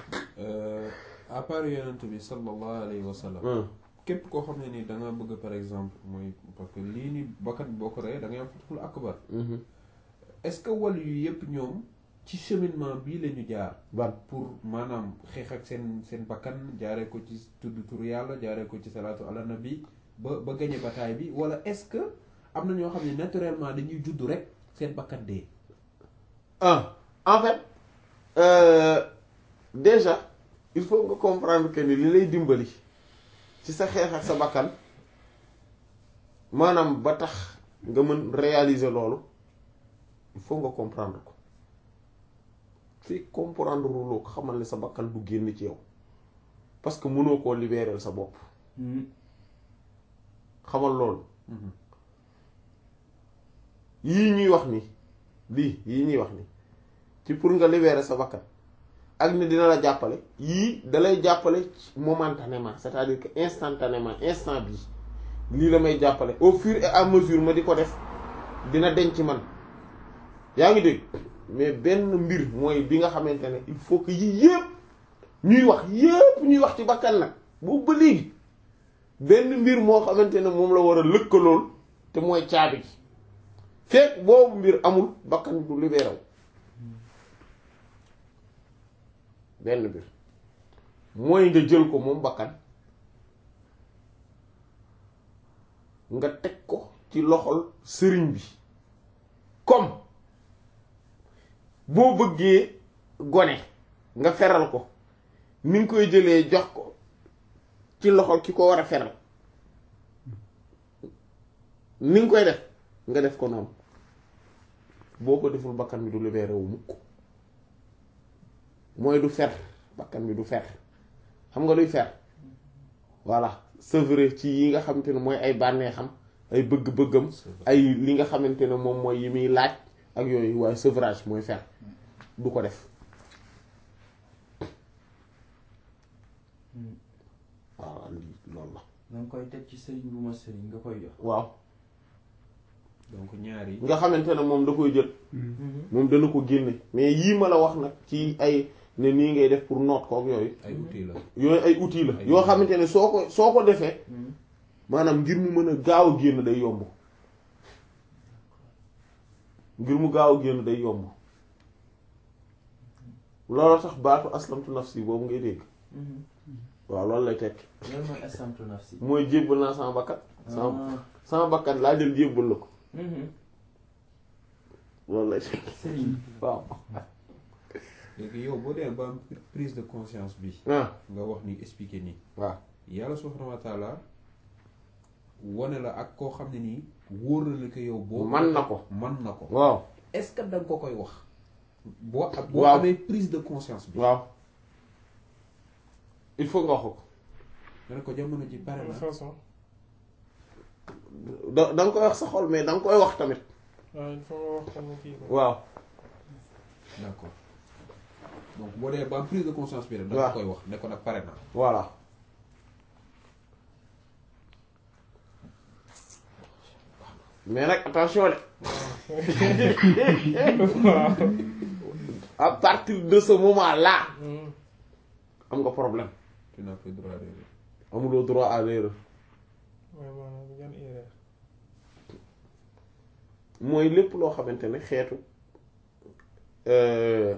[SPEAKER 2] à part yonent bi sallallahu alayhi wa sallam
[SPEAKER 1] hum,
[SPEAKER 2] képp koo xam ne ni da nga bëgg par exemple mooy parce que lii ni bakkan bi boo ko reyee da ngay am fatxul akbar
[SPEAKER 1] mhm.
[SPEAKER 2] est-ce que wàll yu yëpp ñoom ci cheminement bii la ñu jaar
[SPEAKER 1] ban
[SPEAKER 2] pour maanaam xeex ak seen seen bakkan jaaree ko ci tudd tur yàlla jaaree ko ci salaatu ala nabi ba ba gañe bataille bi wala est-ce que am na ñoo xam ne naturellement dañuy judd rek seen bakkan dee
[SPEAKER 1] ah en fait euh, déjà il faut nga comprendre que ni li lay dimbali ci sa xeex ak sa bakkan maanaam ba tax nga mën réaliser loolu il faut nga comprendre ko fii comprendre loo ko xamal ne sa bakkan du génn ci yow parce que mënoo koo libérer sa bopp
[SPEAKER 4] Mhm.
[SPEAKER 1] xamal loolu yii ñuy wax ni lii yii ñuy wax ni ci pour nga libérer sa bakkan ak ni dina la jàppale yii dalay jàppale ci momentanément c'est-à-dire que instantanément instant bii lii la may jàppale au fur et à mesure ma di ko def dina denc ci man yaa ngi dégg mais benn mbir mooy bi nga xamante ne il faut que yii yépp ñuy wax yépp ñuy wax ci bakkan nag boobu ba léegi benn mbir moo xamante ne moom la war a lëkkalool te mooy caabi ji fekk boobu mbir amul bakkan du libéré wu benn mbir mooy nga jël ko moom bakkan nga teg ko ci loxol sëriñ bi comme boo bëggee gone nga feral ko ni nga koy jëlee jox ko ci loxol ki ko war a feral ni nga koy def nga def ko noonu boo ko deful bakkan bi du libéré wu mukk mooy du fer bakkan bi du fer xam nga luy fer voilà sevrer ci yi nga xamante ne mooy ay bànneexam ay bëgg-bëggam ay li nga xamante ne moom mooy yi muy laaj ak yooyu waaye sevrage mooy fer du ko def waaw lii loolu la
[SPEAKER 4] da nga koy teg ci sëriñ bu ma sëriñ nga koy jox.
[SPEAKER 1] waaw
[SPEAKER 2] donc ñaar yi
[SPEAKER 1] nga xamante ne moom da koy jël moom dana ko génne mais yii ma la wax nag ci ay ne nii ngay def pour noot kook yooyu
[SPEAKER 2] ay outils la
[SPEAKER 1] yooyu ay outils la
[SPEAKER 2] Ay
[SPEAKER 1] yoo
[SPEAKER 2] outils.
[SPEAKER 1] xamante ne soo ko soo ko defee maanaam ngir mu mën a gaaw a génn day yomb ngir mu gaaw a génn day yomb loolu tax baatu aslamtu nafsi boobu ngay dégg waaw loolu lay tekki
[SPEAKER 4] loolu mooy aslamtu nafsi.
[SPEAKER 1] mooy jébbal naa sama bakkat sama
[SPEAKER 4] ah
[SPEAKER 1] sama bakkat laa jël jébbal la ko
[SPEAKER 4] mhm.
[SPEAKER 1] loolu lay tekki
[SPEAKER 4] sëriñ.
[SPEAKER 1] waaw
[SPEAKER 2] léegi yow boo dee ba am prise de conscience bi
[SPEAKER 1] ah
[SPEAKER 2] nga wax ni expliquer nii
[SPEAKER 1] waaw
[SPEAKER 2] yàlla subhanahu wa taala wane la ak koo xam ne nii wóor na la ko yow boo
[SPEAKER 1] man na ko
[SPEAKER 2] man na ko
[SPEAKER 1] waaw
[SPEAKER 2] est-ce que da nga ko koy wax boo ak boo
[SPEAKER 1] Waaw.
[SPEAKER 2] amee prise de conscience bi
[SPEAKER 1] waaw il faut nga wax ko
[SPEAKER 2] nga ne ko jamono ji pare
[SPEAKER 3] de
[SPEAKER 2] na
[SPEAKER 3] façon
[SPEAKER 1] da da nga koy wax sa xol mais da nga koy wax tamit
[SPEAKER 3] waaw il faut nga wax ko mu kii ko.
[SPEAKER 1] waaw
[SPEAKER 2] d'accord donc boo dee ba am prise de conscience bi rek da nga
[SPEAKER 1] Waaw.
[SPEAKER 2] koy wax ne ko nag pare na
[SPEAKER 1] voilà mais nag attention de
[SPEAKER 3] waaw.
[SPEAKER 1] à partir de ce moment là
[SPEAKER 3] Hmm.
[SPEAKER 1] am nga problème
[SPEAKER 2] tu n'as plus droit à l'erreur.
[SPEAKER 1] amuloo droit à l'erreur
[SPEAKER 3] mooy maanaam yan erreur.
[SPEAKER 1] mooy lépp loo xamante ne xeetu euh,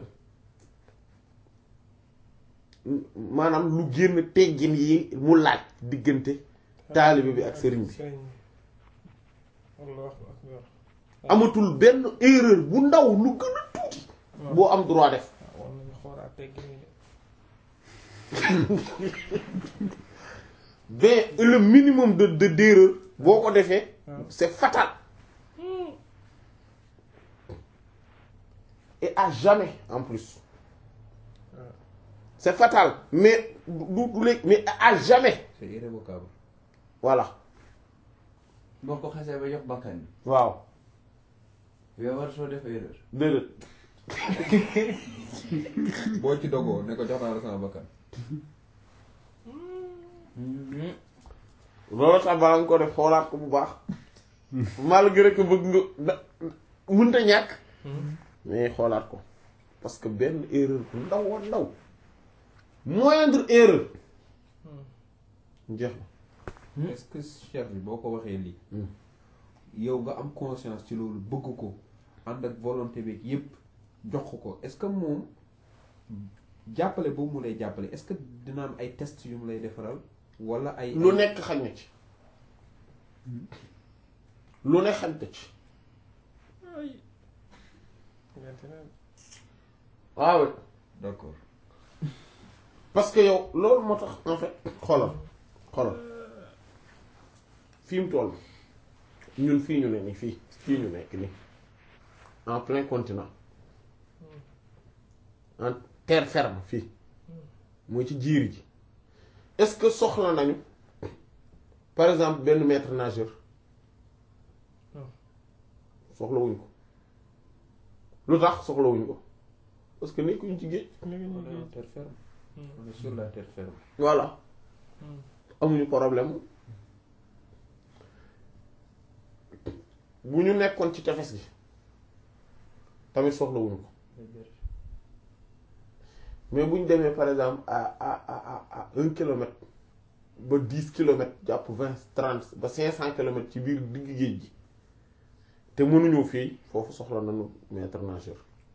[SPEAKER 1] maanaam lu génn teggin yi mu laaj diggante taalibe bi ak sëriñ bi
[SPEAKER 3] sëriñ bi. Allahu akbar.
[SPEAKER 1] amatul benn erreur bu ndaw lu gën a tuuti
[SPEAKER 3] waaw.
[SPEAKER 1] boo am droit def
[SPEAKER 3] waaw war nañu xoolaat teggi nii de.
[SPEAKER 1] mais le minimum de de d'erreur boo ko defee
[SPEAKER 3] waaw.
[SPEAKER 1] c'est fatal et à jamais en plus
[SPEAKER 3] waaw.
[SPEAKER 1] c'est fatal mais du du léegi mais à jamais
[SPEAKER 2] c'est irrévocable.
[SPEAKER 1] voilà
[SPEAKER 4] boo ko xasee ba jox bakkan bi
[SPEAKER 1] waaw
[SPEAKER 4] yow war soo def erreur
[SPEAKER 1] déedéet
[SPEAKER 2] boo ci dogoo ne ko jox naa la sama bakkan.
[SPEAKER 1] loolu tax bala nga ko def xoolaat ko bu baax malgré que bëgg nga da mënta ñàkk mais xoolaat ko parce que benn erreur bu ndaw a ndaw moindre erreur jeex na
[SPEAKER 2] est-ce que chef bi boo ko waxee lii.
[SPEAKER 1] Hmm.
[SPEAKER 2] yow nga am conscience ci loolu bëgg ko ànd ak volonté beeg yépp jox ko ko est-ce que moom jàppale boobu mu lay jàppale est-ce que dina am ay tests yu mu lay defaral wala ay.
[SPEAKER 1] lu nekk xañ na ci lu ne xañ na ci
[SPEAKER 3] ay. maintenant.
[SPEAKER 1] waaw
[SPEAKER 2] d'accord.
[SPEAKER 1] parce que yow loolu moo tax en fait xoolal xoolal fi mu toll ñun fii ñu ne nii fii fii ñu nekk nii en plein continent en terre ferme fii mooy ci jiir ji est-ce que soxla nañu par exemple benn maître nageur
[SPEAKER 3] Non.
[SPEAKER 1] soxlawuñ ko lu tax soxlawuñ ko parce que nekkuñ ci géej
[SPEAKER 3] ñu ngi
[SPEAKER 2] on
[SPEAKER 3] ñu
[SPEAKER 2] est en
[SPEAKER 3] ngi.
[SPEAKER 2] terre ferme.
[SPEAKER 3] Hmm.
[SPEAKER 2] on est sur la terre ferme.
[SPEAKER 1] voilà
[SPEAKER 3] Hmm.
[SPEAKER 1] amuñu problème bu ñu nekkoon ci tefes gi tamit soxlawuñu ko mais bu ñu demee par exemple à à à à à un kilomètre ba dix kilomètres jàpp vingt trente ba cinq cent kilomètres ci biir digg géej gi te mënuñoo fii foofu soxla nañu maître nageur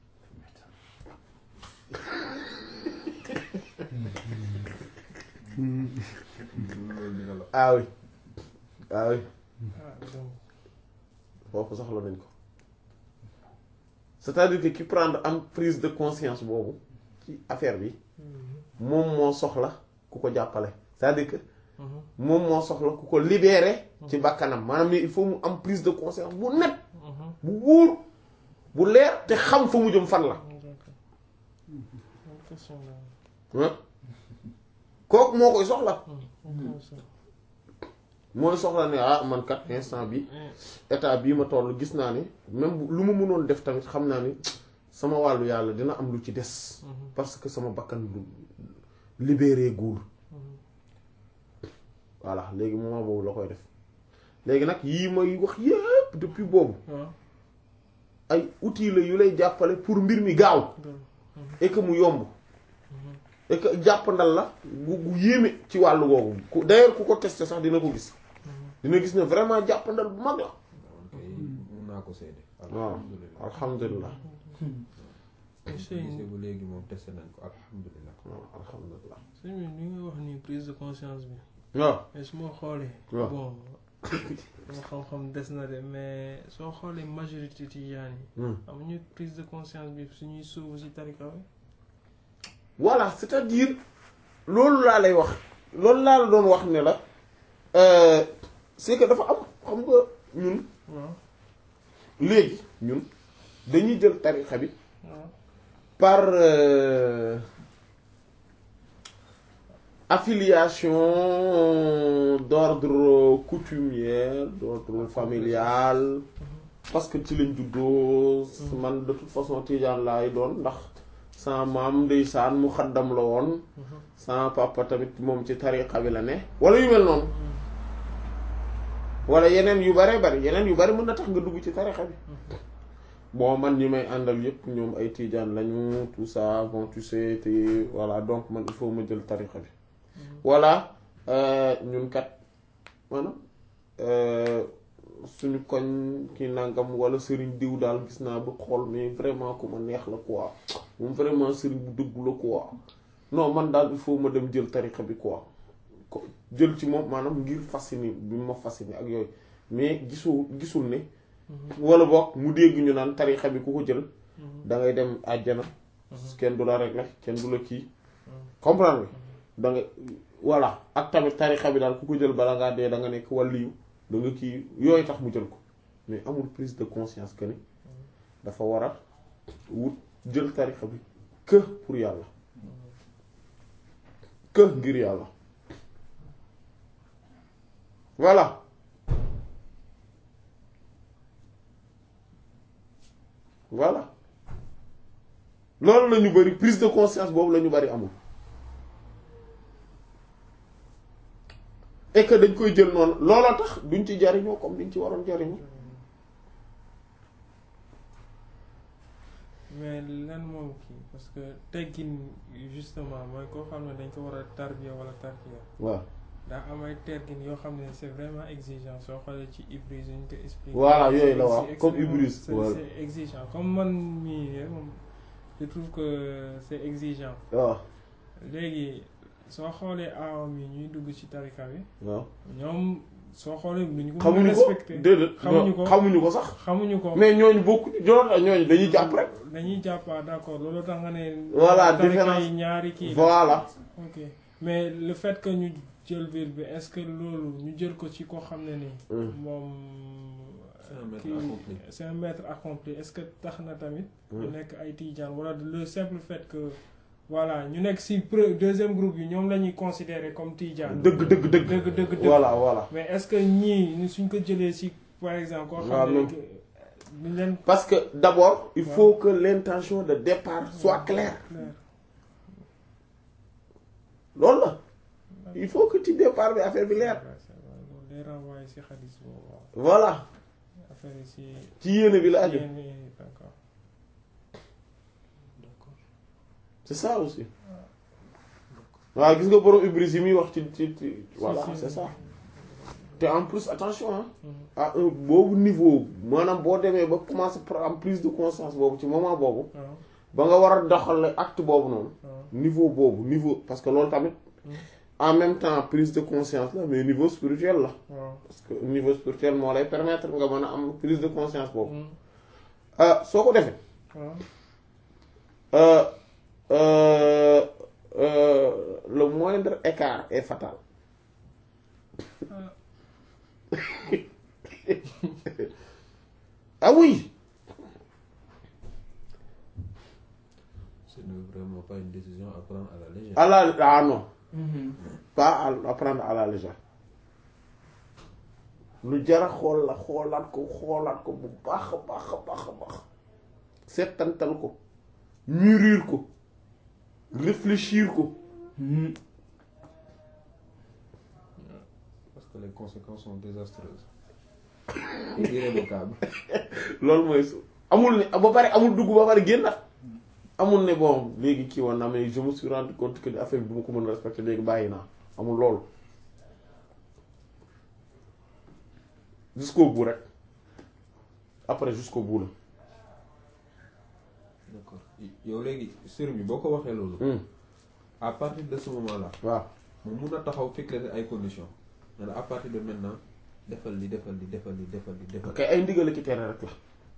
[SPEAKER 2] loolu dina la.
[SPEAKER 1] ah oui ah oui
[SPEAKER 3] ah donc.
[SPEAKER 1] foofu soxla nañ ko c'est-à-dire que ki prendre am prise de conscience boobu ci affaire bi
[SPEAKER 3] Hmm.
[SPEAKER 1] moom moo soxla ku ko jàppale c'est-à-dire que
[SPEAKER 3] Hmm.
[SPEAKER 1] moom moo soxla ku ko libérer ci bakkanam maanaam ni il faut mu am prise de conscience bu net
[SPEAKER 3] Hmm.
[SPEAKER 1] bu wóor bu leer te xam fa mu jëm fan la
[SPEAKER 3] d'accord. Bonne question là.
[SPEAKER 1] ah kooku moo koy soxla
[SPEAKER 3] Hmm. Intéressant.
[SPEAKER 1] mooy soxla ne ah man kat instant bi
[SPEAKER 3] Hmm.
[SPEAKER 1] état bii ma toll gis naa ni même bu- lu ma mënoon def tamit xam naa ni sama wàllu yàlla dina am lu ci des
[SPEAKER 3] Hmm.
[SPEAKER 1] parce que sama bakkan lu libéré guur
[SPEAKER 3] Hmm.
[SPEAKER 1] voilà léegi moment boobu la koy def léegi nag yii may wax yépp depuis boobu
[SPEAKER 3] waaw.
[SPEAKER 1] ay outils la yu lay jàppale pour mbir mi gaaw
[SPEAKER 3] donc.
[SPEAKER 1] et que mu yomb et que jàppandal la gu gu yéeme ci wàllu googu ku d'ailleurs ku ko testé sax dina ko gis dina gis ne vraiment jàppandal bu mag la
[SPEAKER 2] ok mun naa ko seede.
[SPEAKER 1] waaw
[SPEAKER 2] alhamdulilah.
[SPEAKER 1] alhamdulilah
[SPEAKER 3] monsieur
[SPEAKER 2] gisee bu léegi moom testé nañ ko alhamdulilah.
[SPEAKER 1] waaw alhamdulilah
[SPEAKER 3] sëñ bi ni nga wax ni prise de conscience bi
[SPEAKER 1] waaw
[SPEAKER 3] mais su ma xoolee
[SPEAKER 1] waaw.
[SPEAKER 3] bon sama xam-xam des na de mais soo xoolee majorité tijaan yi
[SPEAKER 1] Hmm.
[SPEAKER 3] amuñu prise de conscience bi suñuy sóobu si tarika bi
[SPEAKER 1] voilà c'est-à-dire loolu laa lay wax loolu laa la doon wax ne la euh, c'est que dafa am xam nga ñun
[SPEAKER 3] waaw
[SPEAKER 1] léegi ñun dañuy jël tarixa bi
[SPEAKER 3] waaw
[SPEAKER 1] par euh, affiliation d'ordre coutumière d'ordre familial parce que ci lañ juddoo man de toute façon tijaan laay doon ndax sama maam ndeysaan mu xaddam la woon sama papa tamit moom ci tariqa bi la ne wala yu mel noonu wala yeneen yu bare bari yeneen yu bari mën na tax nga dugg ci tarixa bi bon man ñi may àndal yépp ñoom ay tiijaan lañu tout ça bon tu sais te voilà donc man il faut ma jël tarixa bi wala ñun kat maanaam suñu koñ ki nangam wala sëriñ diw daal gis naa ba xool mais vraiment ku ma neex la quoi moom vraiment sëriñ bu dëggu la quoi non man daal il faut ma dem jël tarixa bi quoi ko jël ci moom maanaam ngir fasciné bi ma fasciné ak yooyu mais gisul gisul ne wala boog mu dégg ñu naan tarixa bi ku ko jël da ngay dem àjjana kenn du la régler kenn du la kii comprendre nga da nga voilà ak tamit tarixa bi daal ku ko jël bala ngaa dee da nga nekk wàlliyu da nga kii yooyu tax mu jël ko mais amul prise de conscience que ni dafa war a wut jël tarixa bi que pour yàlla que ngir yàlla voilà voilà loolu la ñu bari prise de conscience boobu la ñu bari amul et que dañ koy jël noonu looloo tax duñ ci jariñoo comme niñ ci waroon jariñoo
[SPEAKER 3] mais lan moom kii parce que teggin justement mooy koo xam ne dañ ko war a tarbiya wala tarbiya
[SPEAKER 1] waaw
[SPEAKER 3] daa am ay teggin yoo xam ne c'est vraiment exigeant soo xoolee ci Ibris ñu ko expliqué.
[SPEAKER 1] voilà yooyu la waaw
[SPEAKER 3] c'est
[SPEAKER 1] comme
[SPEAKER 3] extrêmement-
[SPEAKER 1] Ibris
[SPEAKER 3] c'est
[SPEAKER 1] voilà
[SPEAKER 3] c'est exigeant comme man mii de moom je trouve que c'est exigeant
[SPEAKER 1] waaw
[SPEAKER 3] léegi soo xoolee aawam yi ñuy dugg ci tarika bi
[SPEAKER 1] waaw
[SPEAKER 3] ñoom soo xoolee duñu ko mën a
[SPEAKER 1] xamuñu ko
[SPEAKER 3] respecté
[SPEAKER 1] déedéet
[SPEAKER 3] xamuñu ko
[SPEAKER 1] xamuñu ko sax
[SPEAKER 3] xamuñu ko
[SPEAKER 1] mais ñooñu bokku joon ñooñu dañuy jàpp rek
[SPEAKER 3] dañuy jàpp ah d'accord loolu tax nga ne
[SPEAKER 1] Voilà,
[SPEAKER 3] tarika
[SPEAKER 1] différence.
[SPEAKER 3] yi ñaari kii la.
[SPEAKER 1] voilà
[SPEAKER 3] ok mais le fait que ñu jël ville bi est-ce que loolu ñu jël ko ci koo xam ne ni
[SPEAKER 1] Mm.
[SPEAKER 3] moom
[SPEAKER 2] C'est un maître
[SPEAKER 3] kii-
[SPEAKER 2] accompli.
[SPEAKER 3] c'est un maître accompli est-ce que tax na tamit ñu
[SPEAKER 1] Mm.
[SPEAKER 3] nekk ay tijaan wala le simple fait que voilà ñu nekk ci pre- deuxième groupe yi ñoom la ñuy considérer comme tijaan
[SPEAKER 1] dëgg dëgg dëgg
[SPEAKER 3] dëgg dëgg dëgg
[SPEAKER 1] voilà voilà
[SPEAKER 3] mais est-ce que ñii ñu suñ ko jëlee ci par exemple koo
[SPEAKER 1] Waaw,
[SPEAKER 3] xam ne
[SPEAKER 1] même.
[SPEAKER 3] ñu leen
[SPEAKER 1] parce que d'abord il
[SPEAKER 3] Ouais.
[SPEAKER 1] faut que l'intention de départ soit claire
[SPEAKER 3] clair
[SPEAKER 1] loolu la il faut que ci départ bi affaire bi leer
[SPEAKER 3] loolu day renvoyer ci xadis boobu waaw
[SPEAKER 1] voilà
[SPEAKER 3] affaire yi ci
[SPEAKER 1] ci yéene bi la aju
[SPEAKER 3] yéen yi d'accord
[SPEAKER 1] c'est ça aussi waaw gis nga borom Ibris yi muy wax ci ci ci voilà
[SPEAKER 3] Si, si.
[SPEAKER 1] c'est ça te en plus attention hein
[SPEAKER 3] Mhm.
[SPEAKER 1] à un boobu niveau maanaam boo demee ba commencer par am prise de conscience boobu ci moment boobu
[SPEAKER 3] waaw
[SPEAKER 1] ba nga war a doxal acte boobu noonu
[SPEAKER 3] waaw
[SPEAKER 1] niveau boobu niveau parce que loolu tamit
[SPEAKER 3] Mhm.
[SPEAKER 1] en même temps prise de conscience la mais niveau spirituel la
[SPEAKER 3] waaw
[SPEAKER 1] parce que niveau spirituel moo lay permettre nga mën a am prise de conscience boobu
[SPEAKER 3] Mhm.
[SPEAKER 1] ah soo ko defee
[SPEAKER 3] waaw
[SPEAKER 1] euh, euh, euh, le moindre écart est fatal
[SPEAKER 3] Ah.
[SPEAKER 1] ah oui
[SPEAKER 2] Ce n'est vraiment pas une décision à prendre à la légère.
[SPEAKER 1] à la ah non
[SPEAKER 4] Mhm.
[SPEAKER 1] pas à, à prendre à la légère lu jara xool la xoolaat ko xoolaat ko bu baax a baax a baax a baax settantal ko mûrir ko réfléchir ko
[SPEAKER 4] Mhm.
[SPEAKER 2] Parce que les conséquences sont désastreuses. Irrévocables.
[SPEAKER 1] loolu mooy su amul ne ba pare amul dugg ba pare génnaat amul ne bon léegi kii woon na mais je me suis rendu compte que affaire bi du ma ko mën a respecter léegi bàyyi naa amul loolu jusqu'au bout rek après jusqu'au bout la
[SPEAKER 2] D'accord. yow léegi sëriñ bi boo ko waxee loolu.
[SPEAKER 1] Hmm.
[SPEAKER 2] à partir de ce moment là.
[SPEAKER 1] waaw
[SPEAKER 2] mu mun a taxaw fixer ay conditions. ne la à partir de maintenant defal li defal li defal li defal li defal.
[SPEAKER 1] ok ay ndigal ki tere rek la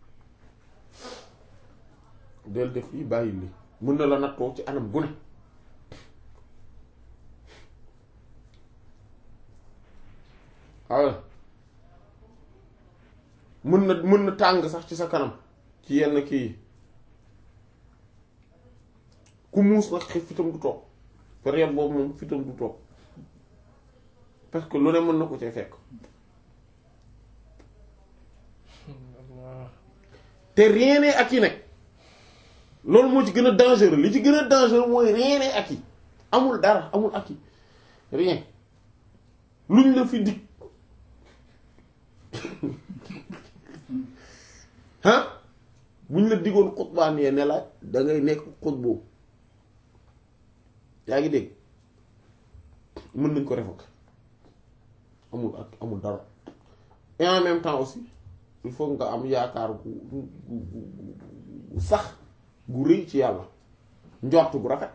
[SPEAKER 1] del def lii bàyyi lii mën na la nattoo ci anam gu ne waaw mën na mën na tàng sax ci sa kanam ci yenn kii yi ku muus nag xëy fitam du toog période boobu moom fitam du toog parce que lu ne mën na ko cee fekk
[SPEAKER 3] Allah.
[SPEAKER 1] te rien n'est acquis nag loolu moo ci gën a dangereux li ci gën a dangereux mooy rien n'est acquis amul dara amul acquis rien luñ la fi dig ah bu ñu la diggoon xutbaan yee ne la da ngay nekk xutbu yaa ngi dégg mën nañ ko révoquer amul ak amul dara et en même temps aussi il faut nga am yaakaar gu gu gu gu sax gu rëy ci yàlla njort gu rafet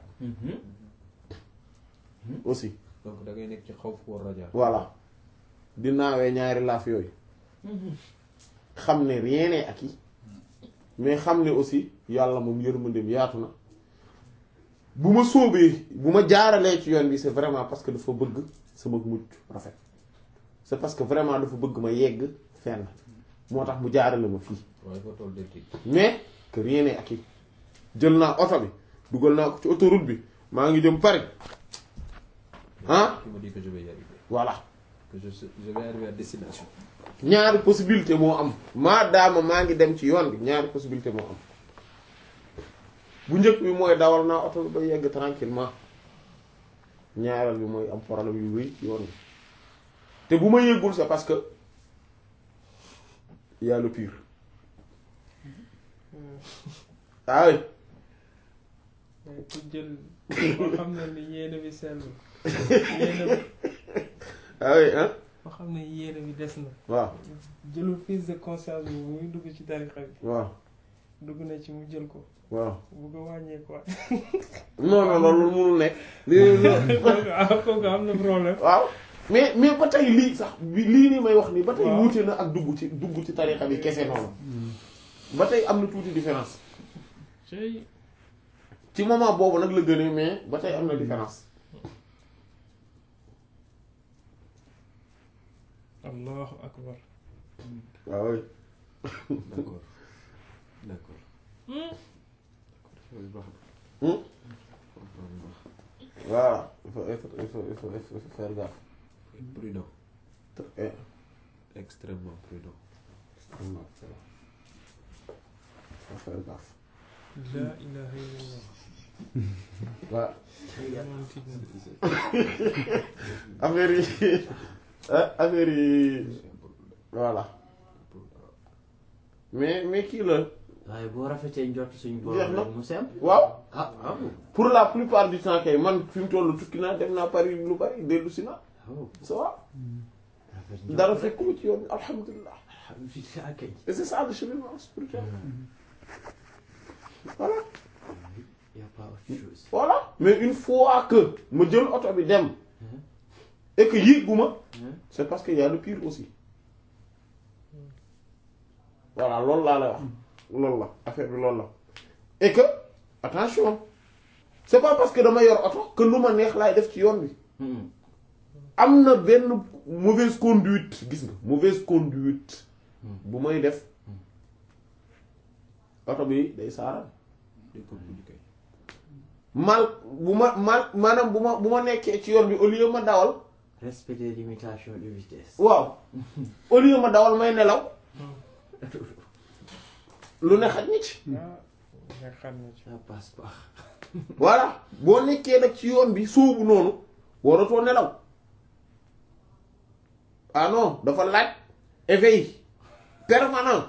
[SPEAKER 1] aussi
[SPEAKER 2] donc da ngay nekk ci xaw fu war raja
[SPEAKER 1] voilà di naawee ñaari laaf yooyu xam ne rien n'est acquis mais xam ne aussi yàlla moom yërmandeem yaatu na bu ma sóobee bu ma jaaralee ci yoon bi c'est vraiment parce que dafa bëgg sama mucc rafet c'est parce que vraiment dafa bëgg ma yegg fenn moo tax mu jaarale ma fii
[SPEAKER 2] waaye foo toll dëgg
[SPEAKER 1] mais que rien n'est acquis jël naa oto bi dugal naa ko ci autoroute bi maa ngi jëm Paris ah
[SPEAKER 2] qui me dit que je vais y arriver
[SPEAKER 1] voilà
[SPEAKER 2] que je sais- je vais arriver à destination
[SPEAKER 1] ñaari possibilité moo am maadaama maa ngi dem ci yoon bi ñaari possibilité moo am bu njëkk bi mooy dawal naa oto bi ba yegg tranquillement ñaareel bi mooy am problème yu rëy ci yoon bi te bu ma yëggul c'est parce que y a le pire ah oui
[SPEAKER 3] mais ku jël boo xam ne ni yéene bi sellu yéene bi
[SPEAKER 1] ah oui hein
[SPEAKER 3] boo xam ne yéene bi des na
[SPEAKER 1] waaw
[SPEAKER 3] jëlul prise de conscience bi muy dugg ci tarixa bi
[SPEAKER 1] waaw
[SPEAKER 3] dugg na ci mu jël ko
[SPEAKER 1] waaw
[SPEAKER 3] bu ko wàññee quoi
[SPEAKER 1] non non loolu mënul nekk lii
[SPEAKER 3] kooku ah kooku am na problème
[SPEAKER 1] waaw mais mais ba tey lii sax bi lii nii may wax nii ba tey
[SPEAKER 3] Waaw.
[SPEAKER 1] wuute na ak dugg ci dugg ci tarixa bi kese noonu ba tey am na tuuti différence
[SPEAKER 3] cey
[SPEAKER 1] ci moment boobu nag la gënee mais ba tey am na différence
[SPEAKER 3] allahu akbar
[SPEAKER 1] waaw oui.
[SPEAKER 2] d'accord d'accord loolu baax
[SPEAKER 1] Hmm?
[SPEAKER 2] na loolu baax
[SPEAKER 1] voilà il faut être il faut il faut il faut faire gaffe
[SPEAKER 2] prudent
[SPEAKER 1] Eh,
[SPEAKER 2] extrêmement prudent
[SPEAKER 1] il faut faire gaffe
[SPEAKER 3] la ilaha illallah
[SPEAKER 1] waaw
[SPEAKER 3] moom tiit na
[SPEAKER 1] affaire yi ah, affaire yi voilà mais mais kii la
[SPEAKER 4] waaye boo rafetee njort suñu
[SPEAKER 1] Jeex
[SPEAKER 4] borom
[SPEAKER 1] na.
[SPEAKER 4] rek mu sem
[SPEAKER 1] waaw
[SPEAKER 4] ah ah bon
[SPEAKER 1] pour la plupart du temps kay man fi mu toll tukki naa dem naa Paris lu bari dellu si na
[SPEAKER 4] oh
[SPEAKER 1] ça va
[SPEAKER 4] rafet njort
[SPEAKER 1] dara
[SPEAKER 4] rek.
[SPEAKER 1] fekkuma ci yoon alhamdulilah
[SPEAKER 4] alhamdulilah kay
[SPEAKER 1] et c'est ça le cheminement spirituel voilà
[SPEAKER 4] y a pas autre chose
[SPEAKER 1] voilà mais une fois que ma jël oto bi dem et que yéeguma
[SPEAKER 4] Hein?
[SPEAKER 1] c'est parce que y a le pire aussi voilà loolu laa lay wax loolu la affaire bi loolu la et que attention c'est pas parce que dama yor oto que lu ma neex laay def ci yoon bi
[SPEAKER 4] Hmm.
[SPEAKER 1] am na benn mauvaise conduite gis nga mauvaise conduite
[SPEAKER 4] Hmm.
[SPEAKER 1] bu may def oto bi day saaraan
[SPEAKER 2] day ko buddi kay
[SPEAKER 1] mal bu ma mal maanaam bu ma bu ma nekkee ci yoon bi au lieu ma dawal
[SPEAKER 4] respect des limitations de vitesse
[SPEAKER 1] waaw au lieu ma dawal may nelaw lu ne xaj ni ci
[SPEAKER 3] ah nga xam ne ci
[SPEAKER 4] ça passe pas
[SPEAKER 1] voilà boo nekkee nag ci yoon bi sóobu noonu waratoo nelaw ah non dafa laaj éveil permanent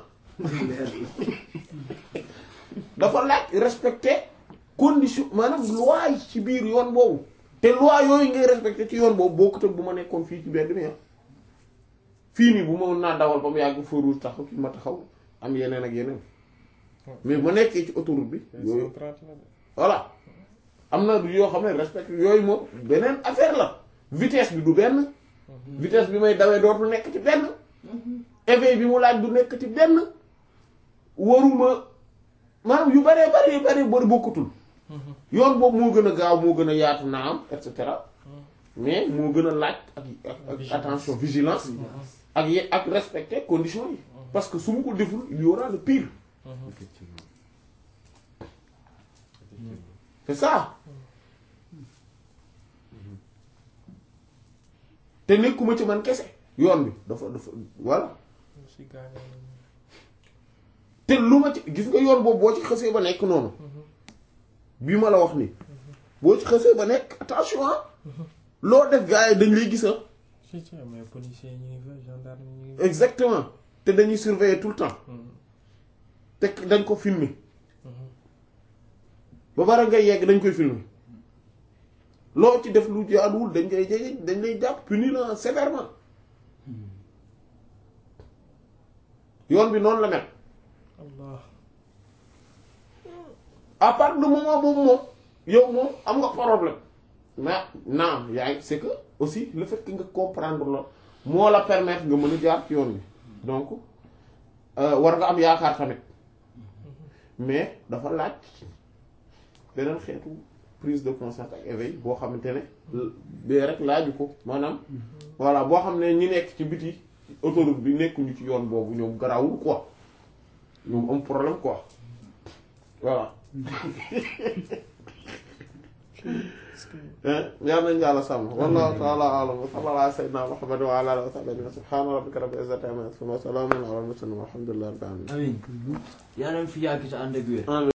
[SPEAKER 1] dafa laaj respecter condition maanaam loi yi ci biir yoon boobu te loi yooyu ngay respecter ci yoon boobu bokkut ak bu ma nekkoon fii ci mbedd mi ah fii nii bu ma mën naa dawal ba mu yàgg feu rouge taxaw fi ma taxaw am yeneen ak yeneen mais ma nekkee ci autoroute bi yooyu
[SPEAKER 3] 130 la de
[SPEAKER 1] voilà am na yoo xam ne respect yooyu moom beneen affaire la vitesse bi du benn vitesse bi may dawee dootul nekk ci benn éveil bi mu laaj du nekk ci benn waruma maanaam yu baree bari bari bari bokkutul yoon boobu moo gën a gaaw moo gën a yaatu naa am et cetera mais moo gën a laaj ak ak ak attention vigilance ak ye- ak respecter conditions yi parce que su ma ko deful il y aura le pire
[SPEAKER 2] effectivement effectivement
[SPEAKER 1] c'est ça te nekkuma ci man kese yoon bi dafa dafa voilà
[SPEAKER 3] si gaañoo nañu
[SPEAKER 1] te lu ma ci gis nga yoon boobu boo ci xësee ba nekk noonu bii ma la wax nii boo ci xësee ba nekk attention ah loo def gars yi dañ lay gis ah
[SPEAKER 3] si si mais policiers ñu ngi fa gendarme ñu ngi fa
[SPEAKER 1] exactement te dañuy surveiller tout le temps te dañ ko filmer ba bara ngay yegg dañ koy filmer loo ci def lu jaaduwul dañ koy jege dañ lay jàpp punir la sévèrement yoon bi noonu la mel
[SPEAKER 3] Allah
[SPEAKER 1] à partir du moment boobu moom yow moom am nga problème mais naam yaay c'est que aussi le fait que nga comprendre la moo la permettre nga mën a jaar ci yoon bi donc euh, war nga am yaakaar tamit mais dafa laaj beneen xeetu prise de conscience ak éveil boo xamante ne bee rek laaju ko maanaam voilà boo xam ne ñi nekk ci biti autoroute bi nekkuñu ci yoon boobu ñoom garawul quoi ñoom am problème quoi voilà yal nañu yàlla sàmm wallahu ta'ala a'lam wa sallallahu ala sayyidina muhammad wa ala alihi wa sahbihi subhana rabbika rabbil izzati amma yasifun wa salamun ala al mursalin walhamdulillahi rabbil alamin
[SPEAKER 4] amiin yàlla na fi yàgg te ànd ak wér
[SPEAKER 1] Amin.